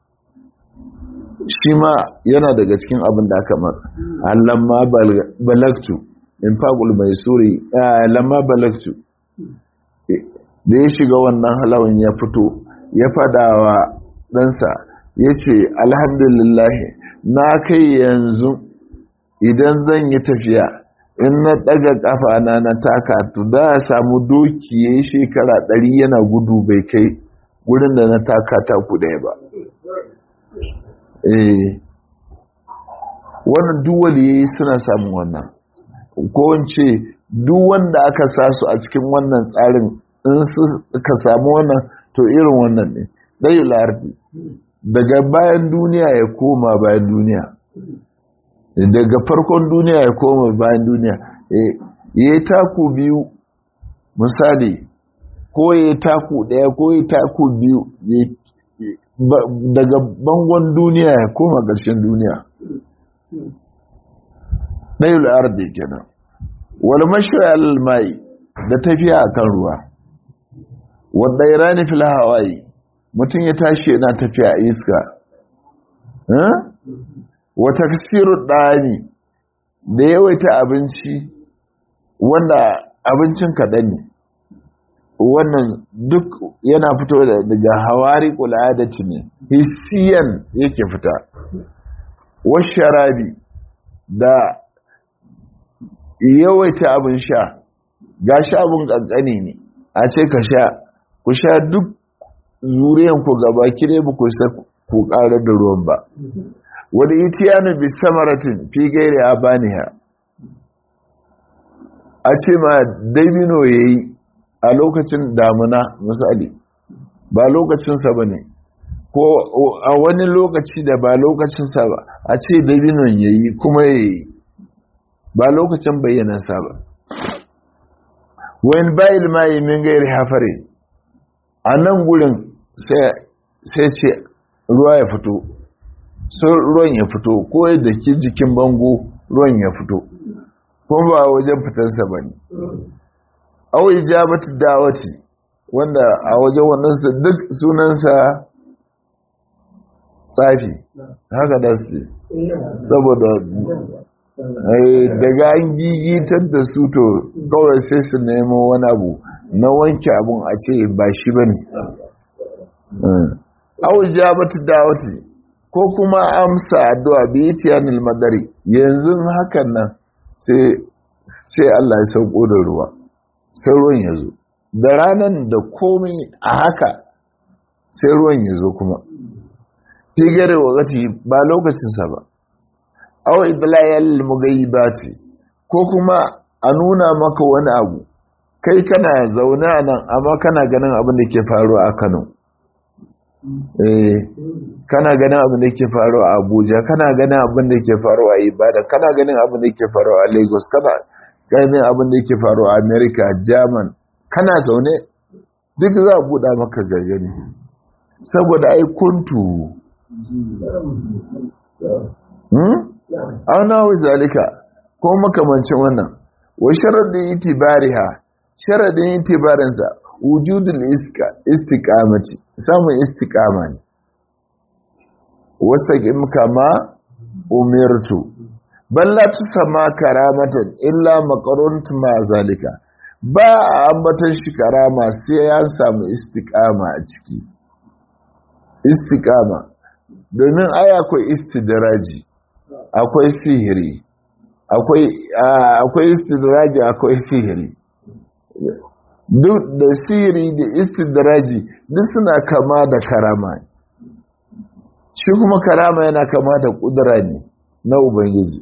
shi ma yana daga cikin abin da aka mara lamma balaktu in fagul mai suri lamma balaktu da ya shiga wannan halawan ya fito ya fadawa ɗansa ya ce alhamdulillahi na kai yanzu idan zan yi tafiya in na ɗaga ƙafa na na taka to da samu doki ya yi shekara ɗari yana gudu bai kai wurin da na taka taku ɗaya ba wannan duwali suna samun wannan ko wance duk wanda aka sa su a cikin wannan tsarin in suka samu wannan to irin wannan ne ɗaya lardi daga bayan duniya ya koma bayan duniya daga farkon duniya ya koma bayan duniya ya yi taku biyu misali ko ya yi taku ɗaya ko ya yi taku biyu daga bangon duniya ya koma ƙarshen duniya ɗayul ardi kenan wal mashayal mai da tafiya akan ruwa wadda irani fil hawaii mutum ya tashi yana tafiya a iska wata kasiru ɗani da yawaita abinci wanda abincin kaɗan ne wannan duk yana fito daga hawari ƙul'adaci ne hissiyan yake fita washarabi da yawaita abin sha ga sha abin ƙanƙani ne a ce ka sha ku sha duk zuriyanku gaba kire ba ku sa ku ƙarar da ruwan ba wadda itiyanu bi samaratin fi gairi abaniha a ce ma dabino ya yi a lokacin damuna misali ba lokacinsa ba ne ko a wani lokaci da ba lokacinsa ba a ce dabinon ya yi kuma ya yi ba lokacin bayyanansa ba wani bayil mayi min gairi hafare a nan gurin sai ce ruwa ya fito so ruwan ya fito ko da ke jikin bango ruwan ya fito kuma ba wajen fitarsa ba ne au ijabatu dawati wanda a wajen wannan duk sunansa tsafi haka da su saboda daga an gigitar da su to kawai sai su nemo wani abu na wanke abun a ce ba shi ba ne au ijabatu dawati ko kuma amsa addu'a bi tiyanil madari yanzu hakan nan sai Allah ya sauko da ruwa sai ruwan ya zo da ranar da komai a haka sai ruwan ya zo kuma figare wakati ba lokacinsa ba awa idlayal mugayyibati ko kuma a nuna maka wani abu kai kana zaune a nan amma kana ganin abin da ke faruwa a Kano eh kana ganin abin da ke faruwa a Abuja kana ganin abin da ke faruwa a Ibadan kana ganin abin da ke faruwa a Lagos kana ganin abin da ke faruwa a America German kana zaune duk za a buɗa maka gagani saboda ai kuntu auna wa zalika ko makamancin wannan wa sharadin itibariha sharadin itibarinsa wujudul istiqamati samun istiqama ne wastaqim kama umirtu balla tusama karamatan illa maqarunt ma zalika ba ambatan shi karama sai ya samu istiqama a ciki istiqama domin ai akwai istidraji akwai sihiri akwai akwai istidraji akwai sihiri duk da sihiri da istidraji duk suna kama da karama shi kuma karama yana kama da kudura ne na ubangiji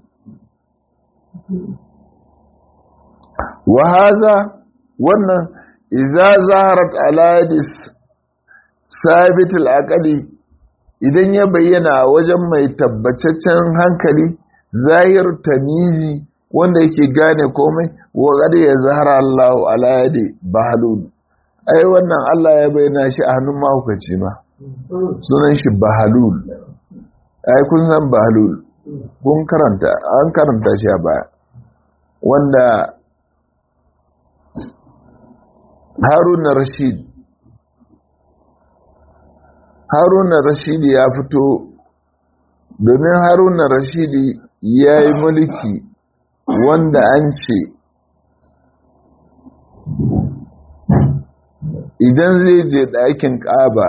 wa haza wannan iza zaharat aladis sabitul aqali idan ya bayyana a wajen mai tabbataccen hankali zahir tamizi wanda yake gane komai wa gada ya zahara Allah ala yadi bahalul ai wannan Allah ya bayyana shi a hannun mahaukaci ma sunan shi bahalul ai kun san bahalul kun karanta an karanta shi a baya wanda haruna rashid haruna rashidi ya fito domin haruna rashidi ya yi mulki wanda an ce idan zai je ɗakin ƙaba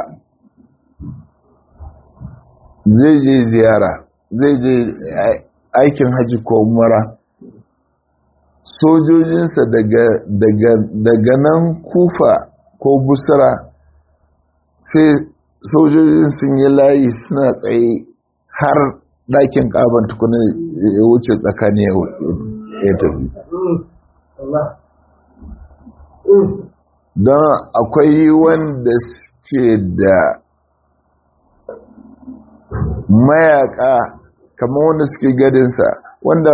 zai je ziyara zai je aikin hajji ko mara sojojinsa daga nan kufa ko busra sai sojojin sun yi layi suna tsaye har ɗakin ƙaban tukunan ya wuce tsakani ya tafi don akwai wanda suke da mayaka kamar wanda suke gadinsa wanda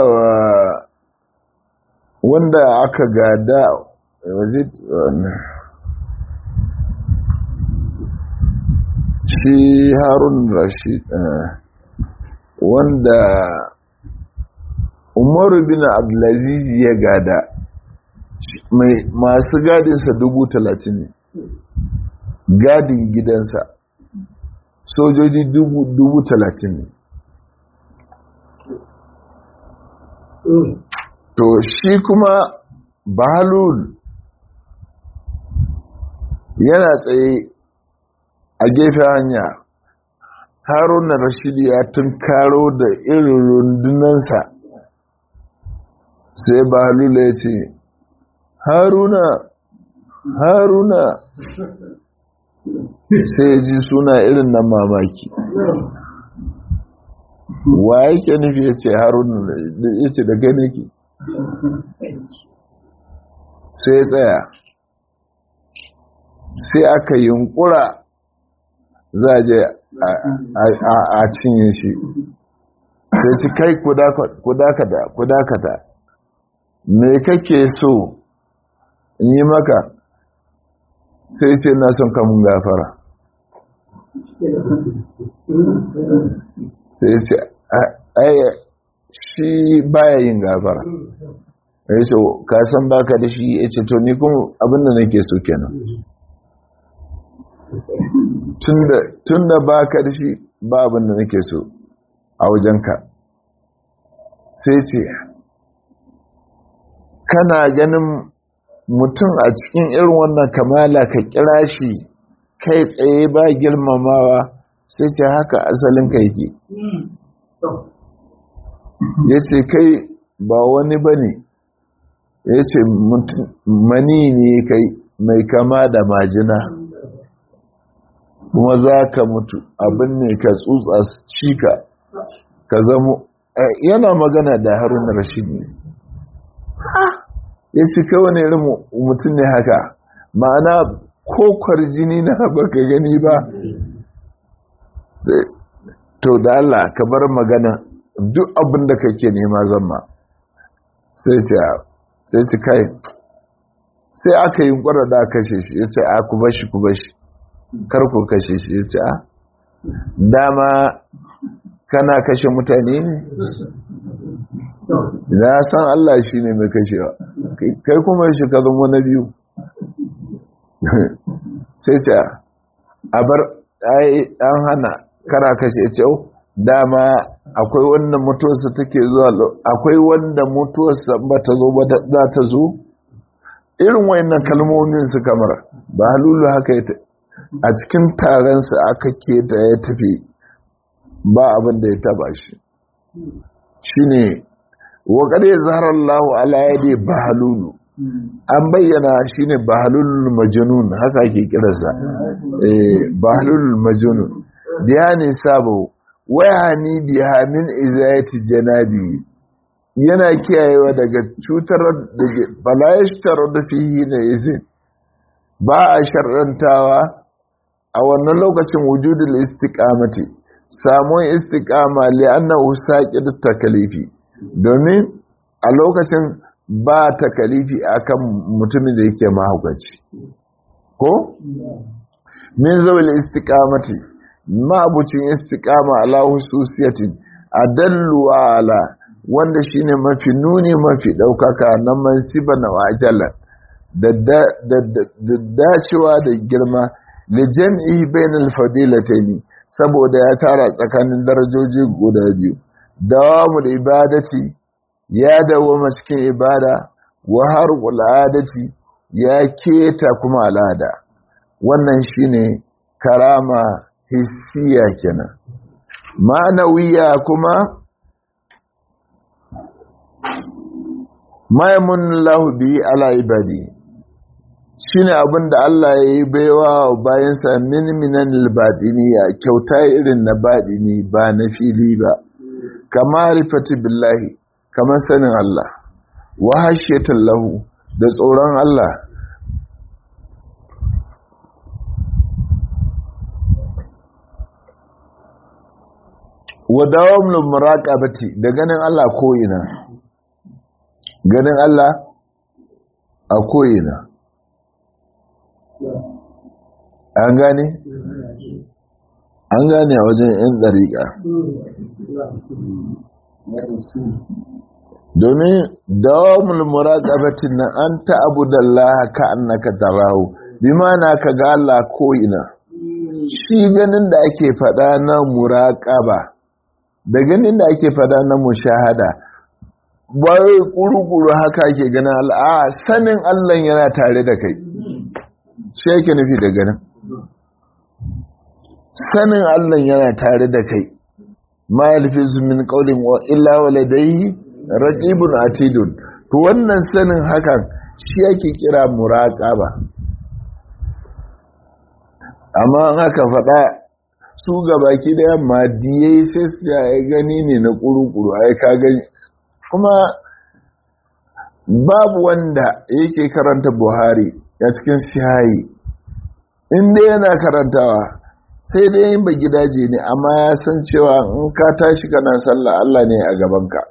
wanda aka gada was it shi harun rashid wanda umaru bin abdulaziz ya gada masu gadinsa dubu talatin ne gadin gidansa sojoji dubu talatin ne to shi kuma balul yana tsaye a gefen hanya haruna rashidi ya karo da irin rundunansa sai balul ya ce haruna haruna sai ya ji suna irin na mamaki wa yake nufi ya ce haruna ya ce da gane ki sai ya tsaya sai aka yunkura za a je a cinye shi sai ci kai kudakata kudakata me kake so in yi maka sai ce na son kamun gafara sai ce aya shi baya yin gafara ya ce kasan baka da shi ya ce to ni kuma abinda nake so kenan tun da baka da shi ba abinda nake so a wajenka sai ce kana ganin mutum a cikin irin wannan kamala ka kira shi kai tsaye ba girmamawa sai ce haka asalin ka yake ya ce kai ba wani ba ne ya ce mani ne kai mai kama da majina kuma za ka mutu abin ne ka tsutsa cika ka zamo yana magana da harun rashid ne ya ce kai wani irin mutum ne haka ma'ana kokwar jini na baka gani ba to da Allah ka bar magana duk abin da kake nema zama sai ce sai ce kai sai aka yi kwara da kashe shi ya ce a ku bashi ku bashi kar ku kashe shi ya ce a dama kana kashe mutane ne na san Allah shi ne mai kashewa kai kuma shi ka zama na biyu sai ce a bar an hana kara kashe ce dama akwai wanda mutuwarsa take zuwa akwai wanda mutuwarsa ba ta zo ba za ta zo irin wayannan kalmomin su kamar ba halulu haka a cikin taronsa aka keta ya tafi ba abin da ya taba shi shine wa qad yazhara Allahu ala yadi bahalulu an bayyana shine bahalul majnun haka ake kiransa eh bahalul majnun biyani sabo wayani biha min izayati janabi yana kiyayewa daga cutar da balayashtar da fihi na izin ba a sharrantawa a wannan lokacin wujudul istiqamati samun istiqama li annahu saqid takalifi domin a lokacin ba takalifi akan mutumin da yake mahaukaci ko min zawil istiqamati ma'abucin istiqama ala hususiyatin adallu ala wanda shine mafi nuni mafi daukaka na mansiba na wajala da dacewa da girma da jam'i bainal fadilataini saboda ya tara tsakanin darajoji guda biyu dawamul ibadati ya dawoma cikin ibada wa harqul adati ya keta kuma al'ada wannan shine karama hissiya kenan ma'anawiya kuma maimun lahu bi ala ibadi shine abin da Allah ya yi baiwa wa bayansa min minan albadiniya kyauta irin na badini ba na fili ba kama rifati billahi kamar sanin Allah wa hashiyatan lahu da tsoron Allah wa dawamul muraqabati da ganin Allah ko ina ganin Allah a ko ina an gane an gane a wajen yan dariƙa domin dawamul muraqabatin nan an ta'budallaha ka annaka tarahu bimana ka ga Allah ko ina shi ganin da ake fada na muraqaba da ganin da ake fada na mushahada bai kurukuru haka ake ganin Allah a sanin Allah yana tare da kai shi yake nufi da ganin sanin Allah yana tare da kai ma yalfizu min qawlin wa illa waladayhi raqibun atidun to wannan sanin hakan shi yake kira muraqaba amma an haka faɗa su gabaki da yamma diyai sai su ya gani ne na kurukuru ai ka gani kuma babu wanda yake karanta buhari a cikin sihayi inda yana karantawa sai dai yin ba gidaje ne amma ya san cewa in ka tashi kana sallah Allah ne a gabanka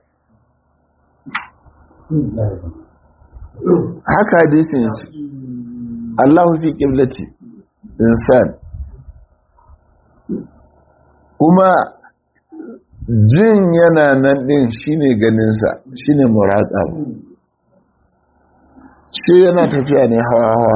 haka hadisin yace Allahu fi qiblati insan kuma jin yana nan din shine ganinsa shine muraqaba shi yana tafiya ne hawa hawa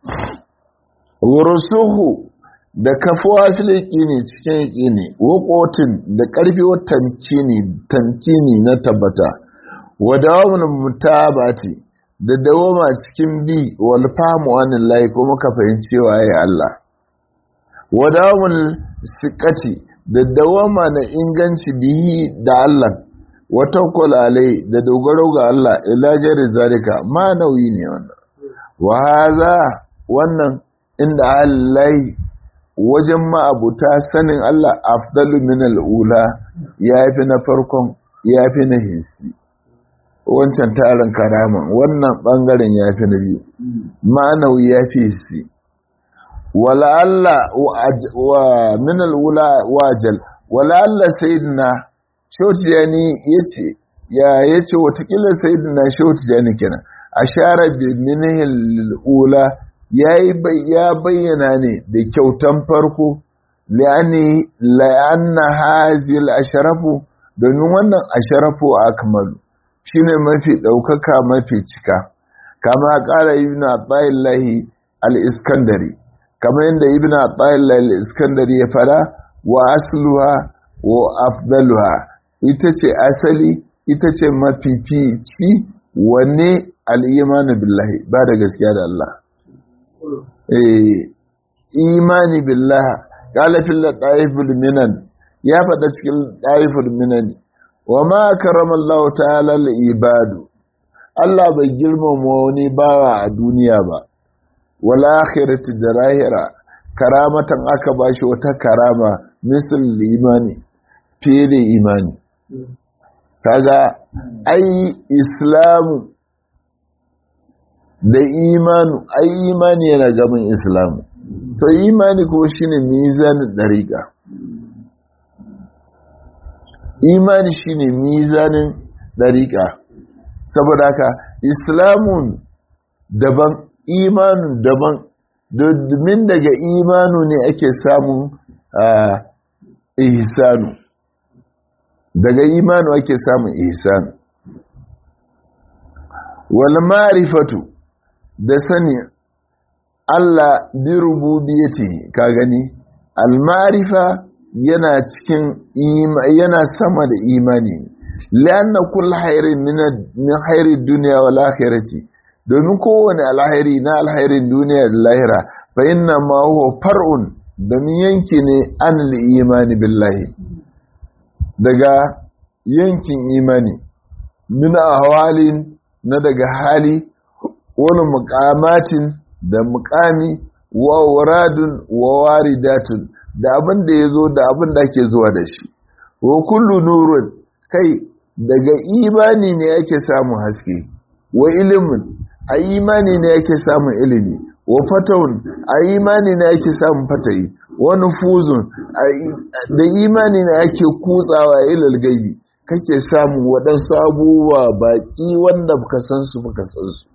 wurusuhu da kafuwa filiki ne cikin yaki ne wakotin da ƙarfi wa tamkini tamkini na tabbata wa dawamun mutabati da dawama cikin bi wal famu anin layi ko muka fahimci waye Allah wa dawamun siqati da dawama na inganci bihi da Allah wa tawakkul alai da dogaro ga Allah ila jari zalika ma nauyi ne wannan wa haza wannan inda Allah wajen ma'abuta sanin Allah afdalu min al'ula ya fi na farkon ya fi na hinsi wancan tarin karaman wannan ɓangaren ya fi na biyu ma'anau ya fi hinsi wala Allah wa min al'ula wajal wala Allah sayidina shautiyani ya ce ya ya ce watakila sayidina shautiyani kenan a share bi minihil al'ula ya bayyana ne da kyautan farko la'anna hazil asharafu domin wannan asharafu akmalu shine mafi ɗaukaka mafi cika kama ƙara ibn atayillahi al-iskandari kama yadda ibn atayillahi al-iskandari ya fara wa asluha wa afdaluha ita ce asali ita ce mafifici wanne al-imanu billahi ba da gaskiya da Allah imani billah galafin da ɗaiful minan ya faɗa cikin ɗaiful minan wa ma karamallah ta'ala ibadu Allah bai girmama wani bawa a duniya ba wala akhirati da lahira karamatan aka bashi wata karama misal imani fiye da imani kaga ai islamu da imanu ai imani yana gaban islamu to imani kuma shine mizanin dariƙa imani shine mizanin dariƙa saboda haka islamun daban imanun daban domin daga imanu ne ake samun ihsanu daga imanu ake samun ihsanu wal ma'rifatu da sani Allah bi rububiyyati ka gani al-ma'rifa yana cikin yana sama da imani lianna kull khairin min min khairi dunya wal akhirati domin kowane alhairi na alhairin duniya da lahira fa inna ma huwa far'un domin yanki ne an imani billahi daga yankin imani min ahwalin na daga hali wani mukamatin da mukami wa waradun wa waridatun da abin da ya zo da abin da ake zuwa da shi wa kullu nurun kai daga imani ne yake samun haske wa ilimin a imani ne yake samun ilimi wa fatahun a imani ne yake samun fatayi wani fuzun da imani ne ake kutsawa ilal gaibi kake samun waɗansu abubuwa baƙi wanda baka san su baka san su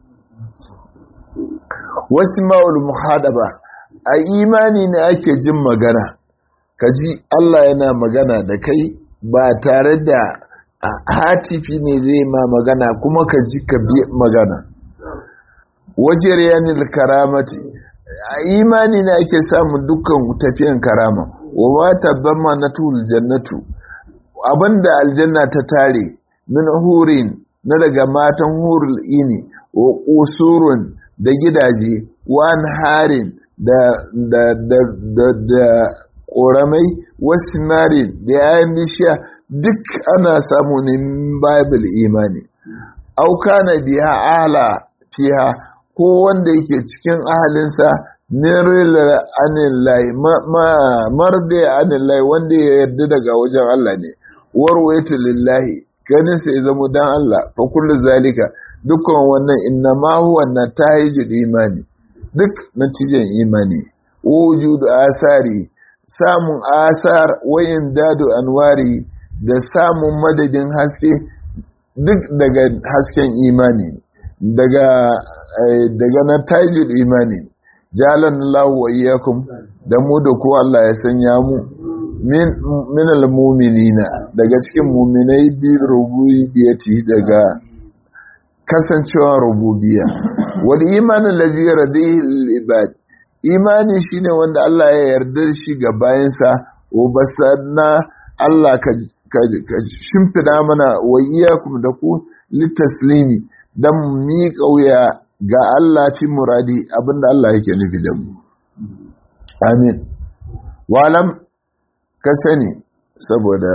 wasu ma'ul muhadaba a imani ne ake jin magana ka ji Allah yana magana da kai ba tare da hatifi ne zai ma magana kuma ka ji ka bi magana wajen yanin karamati a imani ne ake samun dukkan tafiyan karama wa wata bamma na tuhul jannatu abinda aljanna ta tare min hurin na daga matan hurul ini wa kusurun da gidaje wa harin da da da da da ƙoramai wasu marin da yayin bishiya duk ana samu ne bible imani auka na biya ala fiha ko wanda yake cikin ahalinsa nirila anillahi marde anillahi wanda ya yarda daga wajen Allah ne warwaitu lillahi ganin sai zama dan Allah fa kullu zalika dukkan wannan inna ma huwa natahijul imani duk natijan imani wujudu asari samun asar wayin dadu anwari da samun madadin haske duk daga hasken imani daga daga natahijul imani jalan lahu wa iyyakum da mu da ku Allah ya sanya mu min min almu'minina daga cikin mu'minai bi rububiyyati daga kasancewa rububiyya wal iman allazi radihi lil ibad imani shine wanda Allah ya yarda shi ga bayansa wa basanna Allah ka ka shimfida mana wa iyyakum da ku litaslimi dan mi kauya ga Allah fi muradi abinda Allah yake nufi da mu amin walam ka sani saboda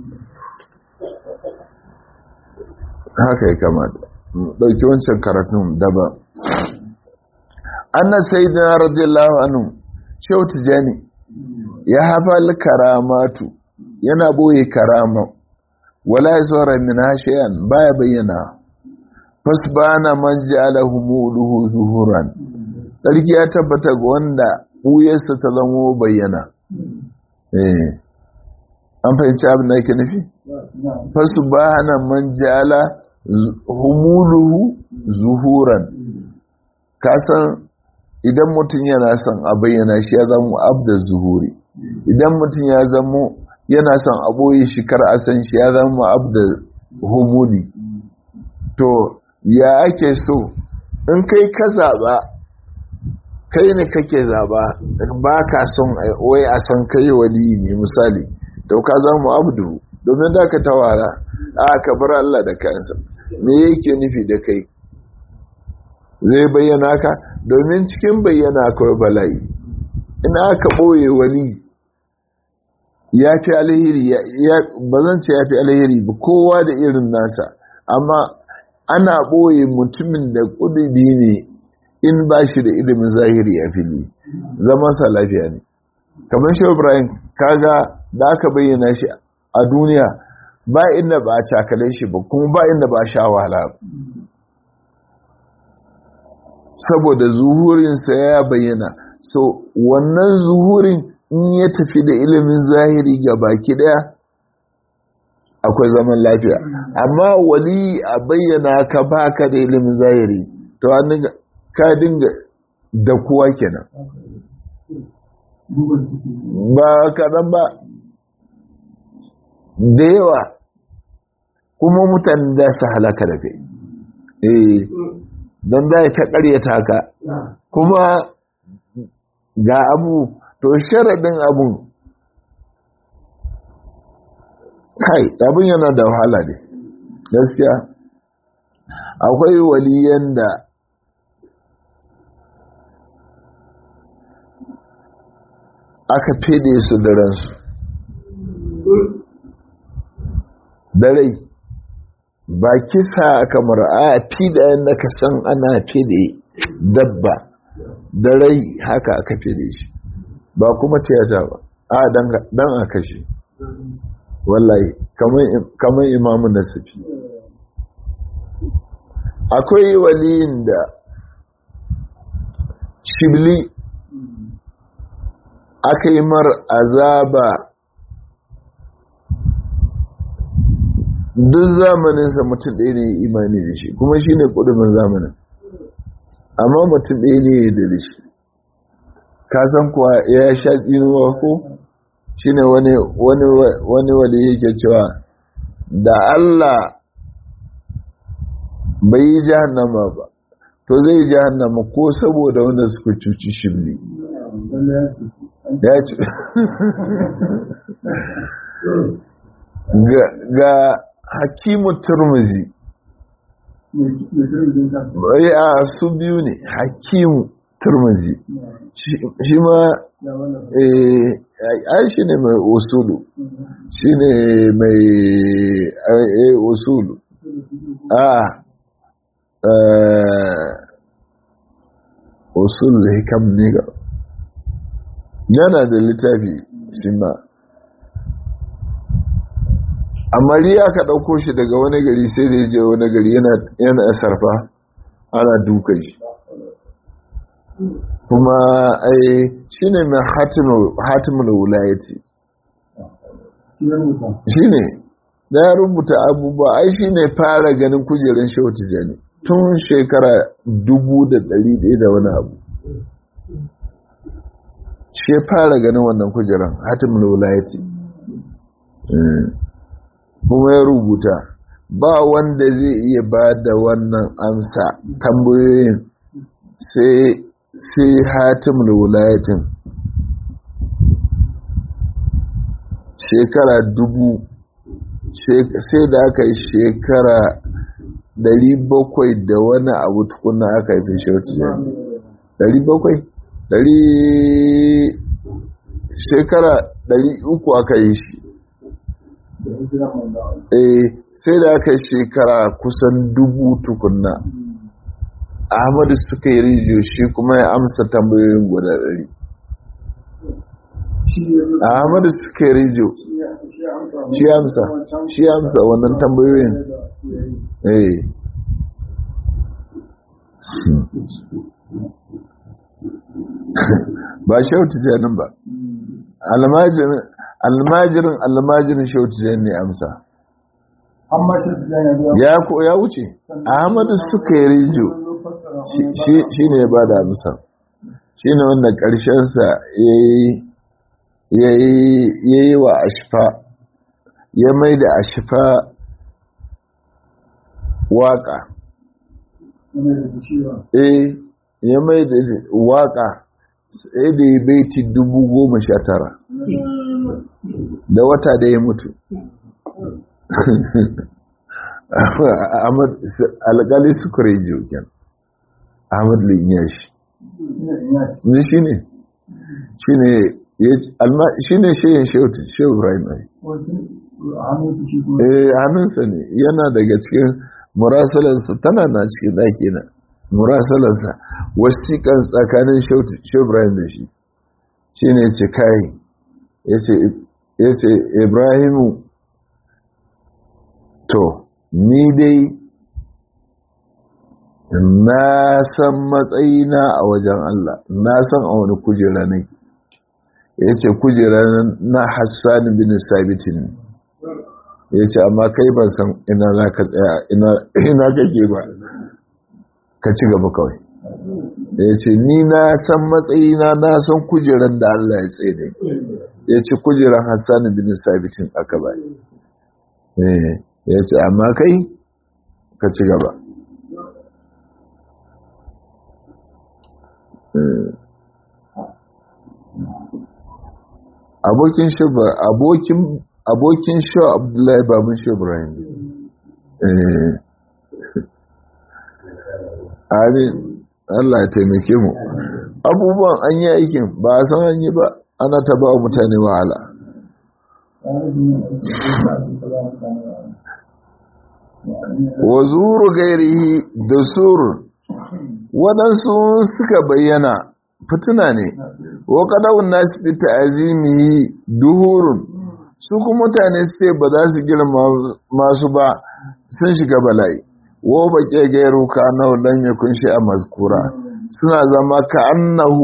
haka ya kamata ɗauki wancan karatun daban annan sai da radiyallahu anhu shehu tijani ya hafa karamatu yana boye karama wala ya tsora min hashiyan baya bayyana fasbana man ja'ala humuluhu zuhuran sarki ya tabbata ga wanda buyarsa ta zamo bayyana eh an fahimci abin da yake nufi fasbana man ja'ala humuluhu zuhuran kasan idan mutum yana son a bayyana shi ya zama abda zuhuri idan mutum ya zama yana son a boye shi kar a san shi ya zama abda humuli to ya ake so in kai ka zaba kai ne kake zaba ba ka son wai a san kai wali ne misali to ka zama abdu domin da ka tawara a ka bar Allah da kansa me yake nufi da kai zai bayyana ka domin cikin bayyana akwai bala'i ina aka ɓoye wani ya fi alheri ba zan ce ya fi alheri ba kowa da irin nasa amma ana ɓoye mutumin da ƙudubi ne in ba shi da ilimin zahiri a fili zama sa lafiya ne kamar shi ibrahim kaga da aka bayyana shi a duniya ba inda ba a cakale shi ba kuma ba inda ba a sha wahala saboda zuhurinsa ya bayyana so wannan zuhurin in ya tafi da ilimin zahiri ga baki daya akwai zaman lafiya amma wali a bayyana ka baka da ilimin zahiri to an ka dinga da kuwa kenan ba kaɗan ba da yawa kuma mutane da su halaka da kai eh don da ta karyata ka kuma ga abu to sharaɗin abun kai abin yana da wahala ne gaskiya akwai waliyan da aka fede su da ransu da rai ba kisa kamar a fi da yadda ka san ana fede dabba da rai haka aka fede shi ba kuma tiyata ba a dan a kashe wallahi kamar imamu nasifi akwai waliyin da shibli aka yi mar azaba duk zamaninsa mutum ɗaya ne imani da shi kuma shi ne ƙudumin zamanin amma mutum ɗaya ne ya da shi kasan kuwa ya sha tsinuwa ko shi ne wani wani yake cewa da Allah bai yi jahannama ba to zai jahannama ko saboda wanda suka cuci shi ne ya ci ga hakimu turmuzi a su biyu ne hakimu turmuzi shi ma ai shi ne mai usulu shi ne mai usulu a usul hikam ne ga yana da littafi shi ma amma riya ka ɗauko shi daga wani gari sai da ya je wani gari yana sarfa ana duka shi kuma ai shi ne mai hatimin wulayati shi ne da ya rubuta abubuwa ai shi ne fara ganin kujerar shautu jani tun shekara dubu da ɗari ɗaya da wani abu shi ya fara ganin wannan kujerar hatimin wulayati kuma ya rubuta ba wanda zai iya ba da wannan amsa tambayoyin sai hatim da wulayatin shekara dubu sai da aka yi shekara dari bakwai da wani abu tukuna aka yi fi shirci dari bakwai dari shekara dari uku aka yi shi eh sai da aka shekara kusan dubu tukunna ahmadu suka yi rijiyo shi kuma ya amsa tambayoyin guda ɗari ahmadu suka yi rijiyo shi amsa shi amsa wannan tambayoyin eh ba shautu janin ba almajirin almajirin almajirin shautu ne amsa ya ko ya wuce ahmadu suka yi rijo shi ne ya ba da amsa shi ne wanda ƙarshensa ya yi wa ashifa ya mai da ashifa waka eh ya mai da waka sai da ya baiti dubu goma sha tara da wata da ya mutu alƙali sukure jokin ahmad linyashi ne shi ne shi ne shayin shehu ibrahim ai hannunsa ne yana daga cikin murasalarsa tana na cikin ɗaki na murasalarsa wasiƙan tsakanin shehu ibrahim da shi shi ne ce kayi ya ce ibrahimu to ni dai na san matsayina a wajen Allah na san a wani kujera ne ya ce kujera na hassan bin sabitin ya ce amma kai ban san ina za ka tsaya ina kake ba ka ci gaba kawai ya ce ni na san matsayina na san kujeran da Allah ya tsaye ne ya ce kujeran hassan bin sabitin aka ba ya ce amma kai ka ci gaba abokin shubar abokin abokin shu abdullahi babun shubrahin amin allah ya taimake mu abubuwan an yi aikin ba a san an yi ba ana ta ba mutane wahala wa zuru gairihi da suru waɗansu suka bayyana fituna ne wa kadawun nasu fi ta'azimihi duhurun su kuma mutane sai ba za su girma masu ba sun shiga bala'i wa baƙe gairu ka annahu lan yakun a mazkura suna zama ka annahu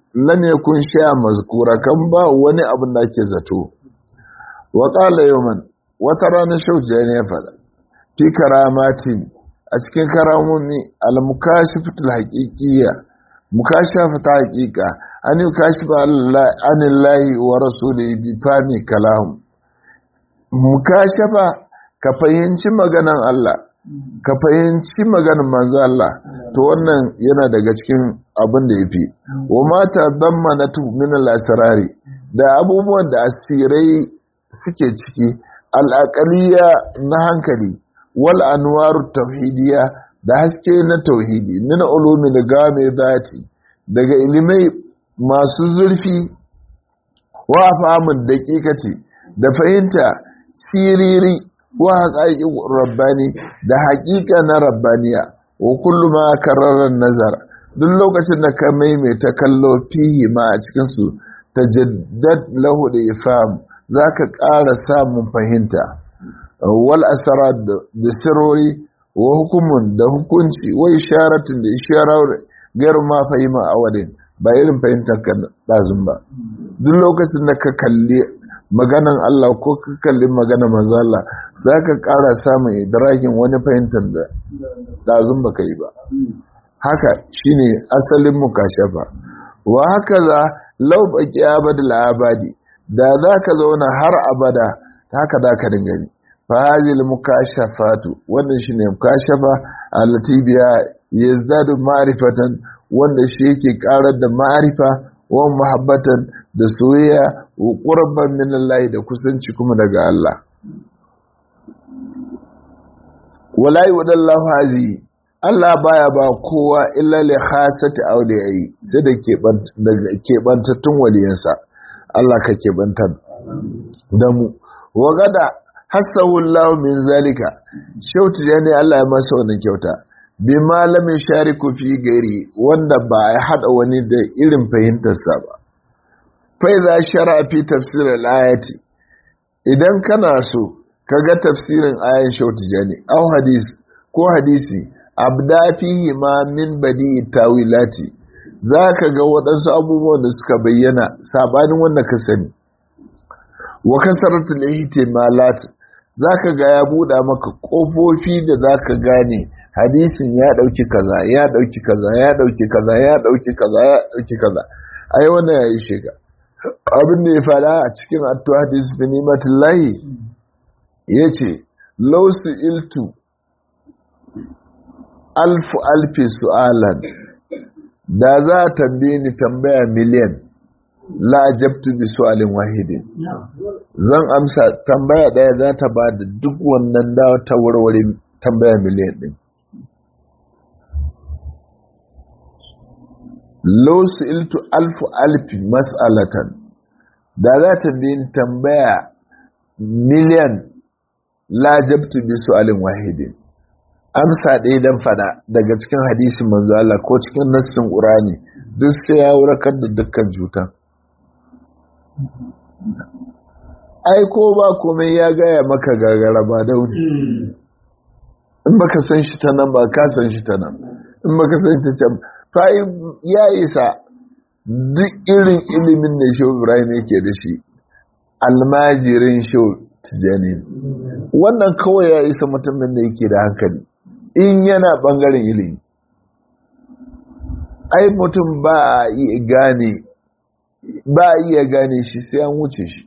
lan yakun sha mazkura kan ba wani abin da ake zato wa qala yawman wata rana shauja ne ya fada fi karamatin a cikin karamomi al-mukashifatul haqiqiyya mukashafata haqiqa an yukashifa anillahi wa rasulihi bi fami kalam mukashafa ka fahimci maganan Allah ka fahimci maganan manzo Allah to wannan yana daga cikin abin da yafi wa mata dammanatu min al-asrari da abubuwan da asirai suke ciki al-aqliya na hankali wal anwaru tauhidiyya da haske na tauhidi min ulumi da game zati daga ilimai masu zurfi wa fahimin daƙiƙaci da fahimta siriri wa haƙaƙin rabbani da haƙiƙa na rabbaniya wa kullu ma kararar nazar duk lokacin da ka maimaita kallo fihi ma a cikinsu ta jaddad lahu da ifam za ka ƙara samun fahimta wal asara da sirori wa hukumun da hukunci wa isharatin da isharar gairu ma fahima a wadin ba irin fahimtar ka ɗazun ba duk lokacin da ka kalli maganan Allah ko ka kalli maganan manzo Allah za ka ƙara samun idrakin wani fahimtar da ɗazun ba ka yi ba haka shine asalin mukashafa wa haka za lau baki abadul abadi da za ka zauna har abada haka za ka dinga ni fahazil mukashafatu wannan shine mukashafa allati biya yazdadu ma'rifatan wanda shi yake karar da ma'arifa wa muhabbatan da soyayya wa qurban min Allah da kusanci kuma daga Allah wala yudallahu hazi Allah baya ba kowa illa li khasati awliyai sai da ke bantattun waliyansa Allah ka ke bantar da mu wa gada hassahu Allah min zalika shautu ne Allah ya masa wannan kyauta bi malamin shariku fi gari wanda ba ya hada wani da irin fahimtarsa ba fai za shara fi tafsirin ayati idan kana so ka ga tafsirin ayan shautu jani au hadis ko hadisi abda fihi ma min badi tawilati za ka ga waɗansu abubuwan da suka bayyana sabanin wanda ka sani wa kasaratul ihtimalat za ka ga ya buɗa maka ƙofofi da za ka gane hadisin ya ɗauki kaza ya ɗauki kaza ya ɗauki kaza ya ɗauki kaza ya ɗauki kaza ai wannan ya yi shiga abin da ya faɗa a cikin attu hadis bin imatullahi ya ce lausu iltu alfu alfi su'alan da za a tambaye ni tambaya miliyan la jabtu bi su'alin wahidin zan amsa tambaya daya za ta ba da duk wannan da ta warware tambaya miliyan din law su'iltu alfu alfi mas'alatan da za ta bi tambaya miliyan la jabtu bi su'alin wahidin amsa ɗaya dan fada daga cikin hadisin manzo Allah ko cikin nassin Qur'ani duk sai ya warkar da dukkan cutan ai ko ba komai ya gaya maka gagara ba dauni in baka san shi ta nan ba ka san shi ta nan in baka san ta can fa ya isa duk irin ilimin da shi Ibrahim yake da shi almajirin shi tijani wannan kawai ya isa mutumin da yake da hankali in yana bangaren ilimi ai mutum ba a iya gane ba a iya gane shi sai an wuce shi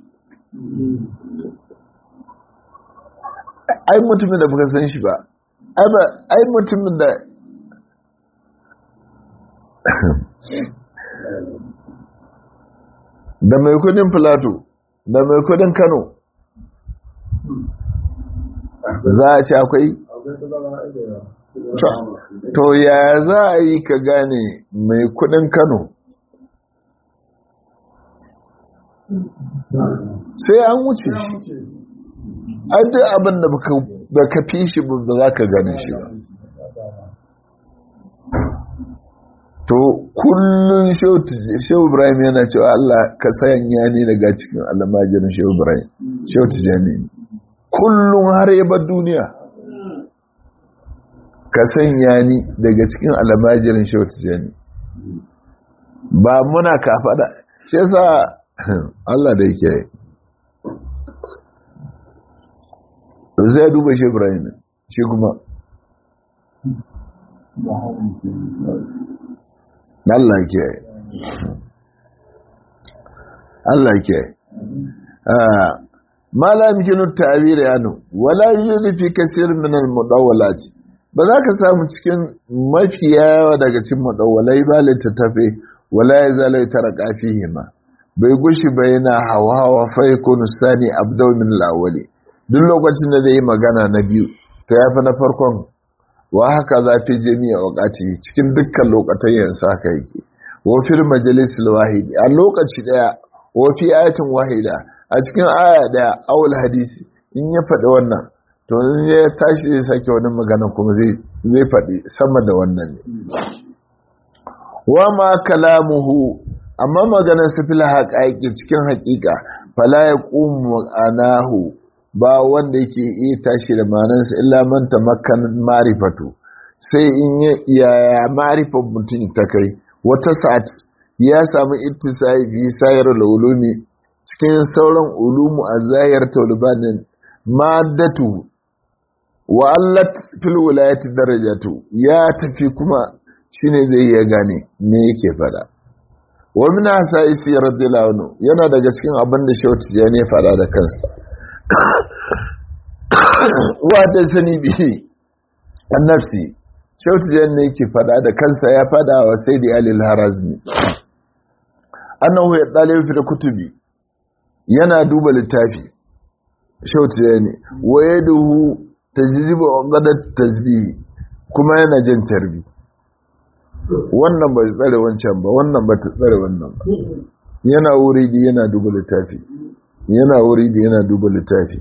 ai mutumin da baka san shi ba ai mutumin da da mai kudin filato da mai kudin kano za a ce akwai to ya za a yi ka gane mai kudin kano sai an wuce shi an duk abin da baka fi shi ba za ka gane shi ba to kullum shehu ibrahim yana cewa Allah ka sanya ni daga cikin almajirin shehu ibrahim shehu tijani kullum har yaba duniya ka sanya ni daga cikin almajirin shehu tijani ba muna kafada shi yasa Allah da yake zai duba shi Ibrahim shi kuma Allah ke Allah ke ma la yumkinu ta'bir yanu wala yujadu fi kaseer min al-mudawwalat ba za ka samu cikin mafiya daga cikin mudawwalai ba littattafe wala yazalu tarqa fihi ma bai gushi ba yana hawa hawa fa yakunu sani abdaw min al-awwali duk lokacin da zai yi magana na biyu to yafi na farkon wa haka za fi jami'a wakati cikin dukkan lokacin yansa haka yake wa fil majalis wahidi a lokaci daya wa fi ayatin wahida a cikin aya daya awul hadisi in ya faɗi wannan to in ya tashi zai sake wani magana kuma zai zai faɗi sama da wannan ne wa ma kalamuhu amma maganar sa fil haqaiqi cikin haƙiƙa fala yaqumu anahu ba wanda yake iya tashi da manansa illa man tamakkan marifatu sai in ya marifar mutum ta kai wata sa'at ya samu ittisai bi sayar ulumi cikin sauran ulumu a zahir talibanin maddatu wa allat fil wilayati darajatu ya tafi kuma shine zai iya gane me yake fada wa min asaisi radiyallahu anhu yana daga cikin abin da shauti ya ne fada da kansa wata sani bihi an nafsi shautiyan ne ke fada da kansa ya fada wa sai da alil harazmi annahu ya ɗalibi fi kutubi yana duba littafi shautiya ne waye duhu ta jiziba gadar tasbihi kuma yana jin tarbi wannan ba tsare wancan ba wannan ba ta tsare wannan ba yana wuri da yana duba littafi yana wuri da yana duba littafi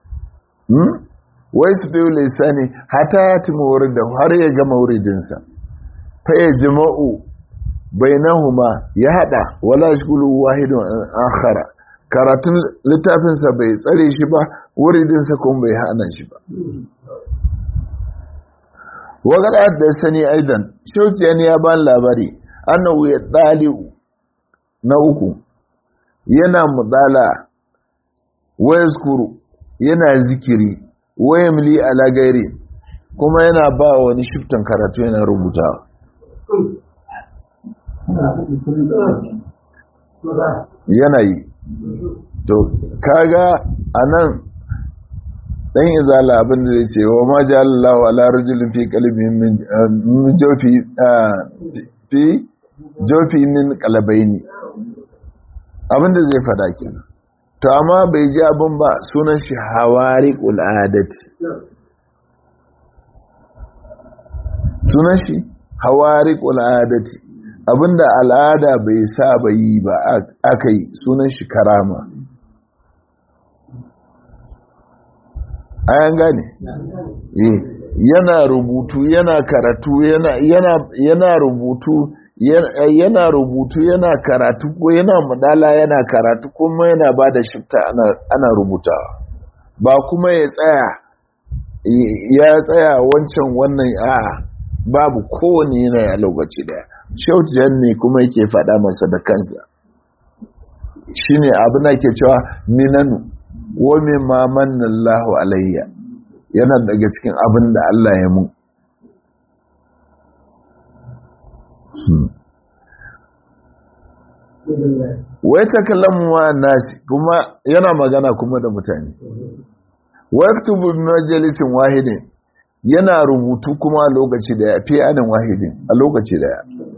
wai su fiye lisani hata ya timi wurin da har ya gama wuridinsa fa ya jima'u bai huma ya hada wala shigulu wahidun akhara karatun littafinsa bai tsare shi ba wuridinsa kuma bai hana shi ba wagada da sani aidan shauciya ne ya ban labari annahu ya ɗali'u na uku yana mudala wayaskuru yana zikiri wayamli ala gairi kuma yana ba wani shiftan karatu yana rubuta yana yi to kaga anan dan izala abin da zai ce wa ma ja'alallahu ala rajulin fi qalbi min jawfi fi jawfi min qalbaini abin da zai fada kenan to amma bai ji abin ba sunan shi hawari adati sunan shi hawari adati abinda al'ada bai saba yi ba aka yi sunan shi karama ayan gane yana rubutu yana karatu yana rubutu yana rubutu yana karatu ko yana mudala yana karatu kuma yana ba da shifta ana rubutawa ba kuma ya tsaya ya tsaya wancan wannan a babu kowane yana ya lokaci daya shautiyan ne kuma yake faɗa masa da kansa shine abu na ke cewa minanu wa mimma manna Allahu alayya yana daga cikin abin da Allah ya mun wai ta kallon wa nasi kuma yana magana kuma da mutane waktubu majalisin wahidin yana rubutu kuma a lokaci daya fi anin wahidin a lokaci daya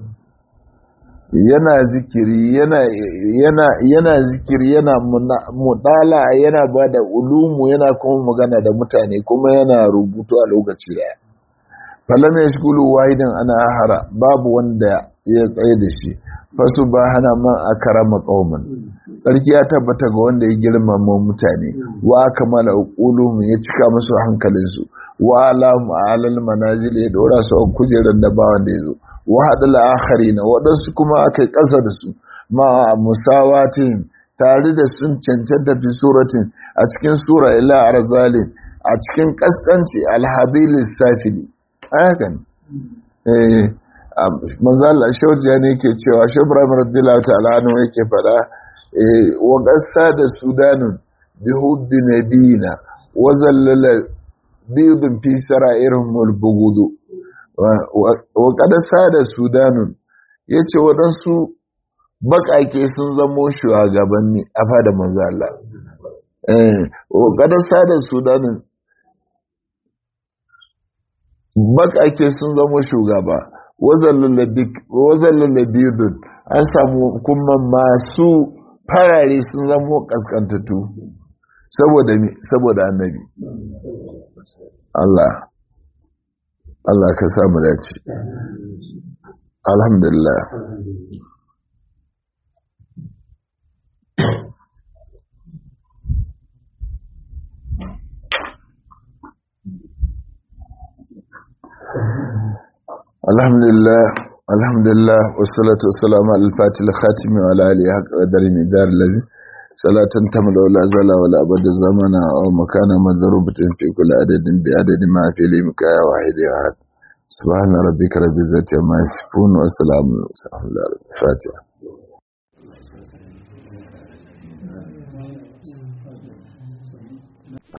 yana zikiri yana yana yana zikiri yana mudala yana ba da ulumu yana kuma magana da mutane kuma yana rubutu a lokaci daya falam ya shigulu wahidan ana hara babu wanda ya tsaye da shi fasu ba hana man a karama ƙaumin tsarki ya tabbata ga wanda ya girmama mutane wa kamala ulumu ya cika musu hankalinsu wa alamu alal manazil ya dora su a kujerar da bawan da ya zo wa haɗu la'akari na waɗansu kuma aka yi ƙasa da su ma musawatin tare da sun cancanta fi suratin a cikin sura ila arzalin a cikin ƙasƙanci alhabilis safili haka ne manzala shaujiya ne ke cewa shubram radiyallahu ta'ala anhu yake fada wa qassa da sudanun bi hubbi nabiyina wa zallala bidun fi sara'irhum al-bughud wa qadasa da sudanun yace wadansu bakake sun zamo shugabanni a fada manzala eh wa qadasa da sudanun bakake sun zamo shugaba wazallun labidun an samu kuma masu farare sun zamo kaskantattu saboda mi saboda annabi Allah Allah ka samu dace alhamdulillah الحمد لله الحمد لله والصلاة والسلام على الفاتح الخاتم وعلى آله حق قدر مدار الذي صلاة تملا ولا زال ولا أبد الزمن أو مكان مضروبة في كل عدد بعدد ما في لمك واحد أحد سبحان ربك رب العزة عما يصفون والسلام على الفاتحة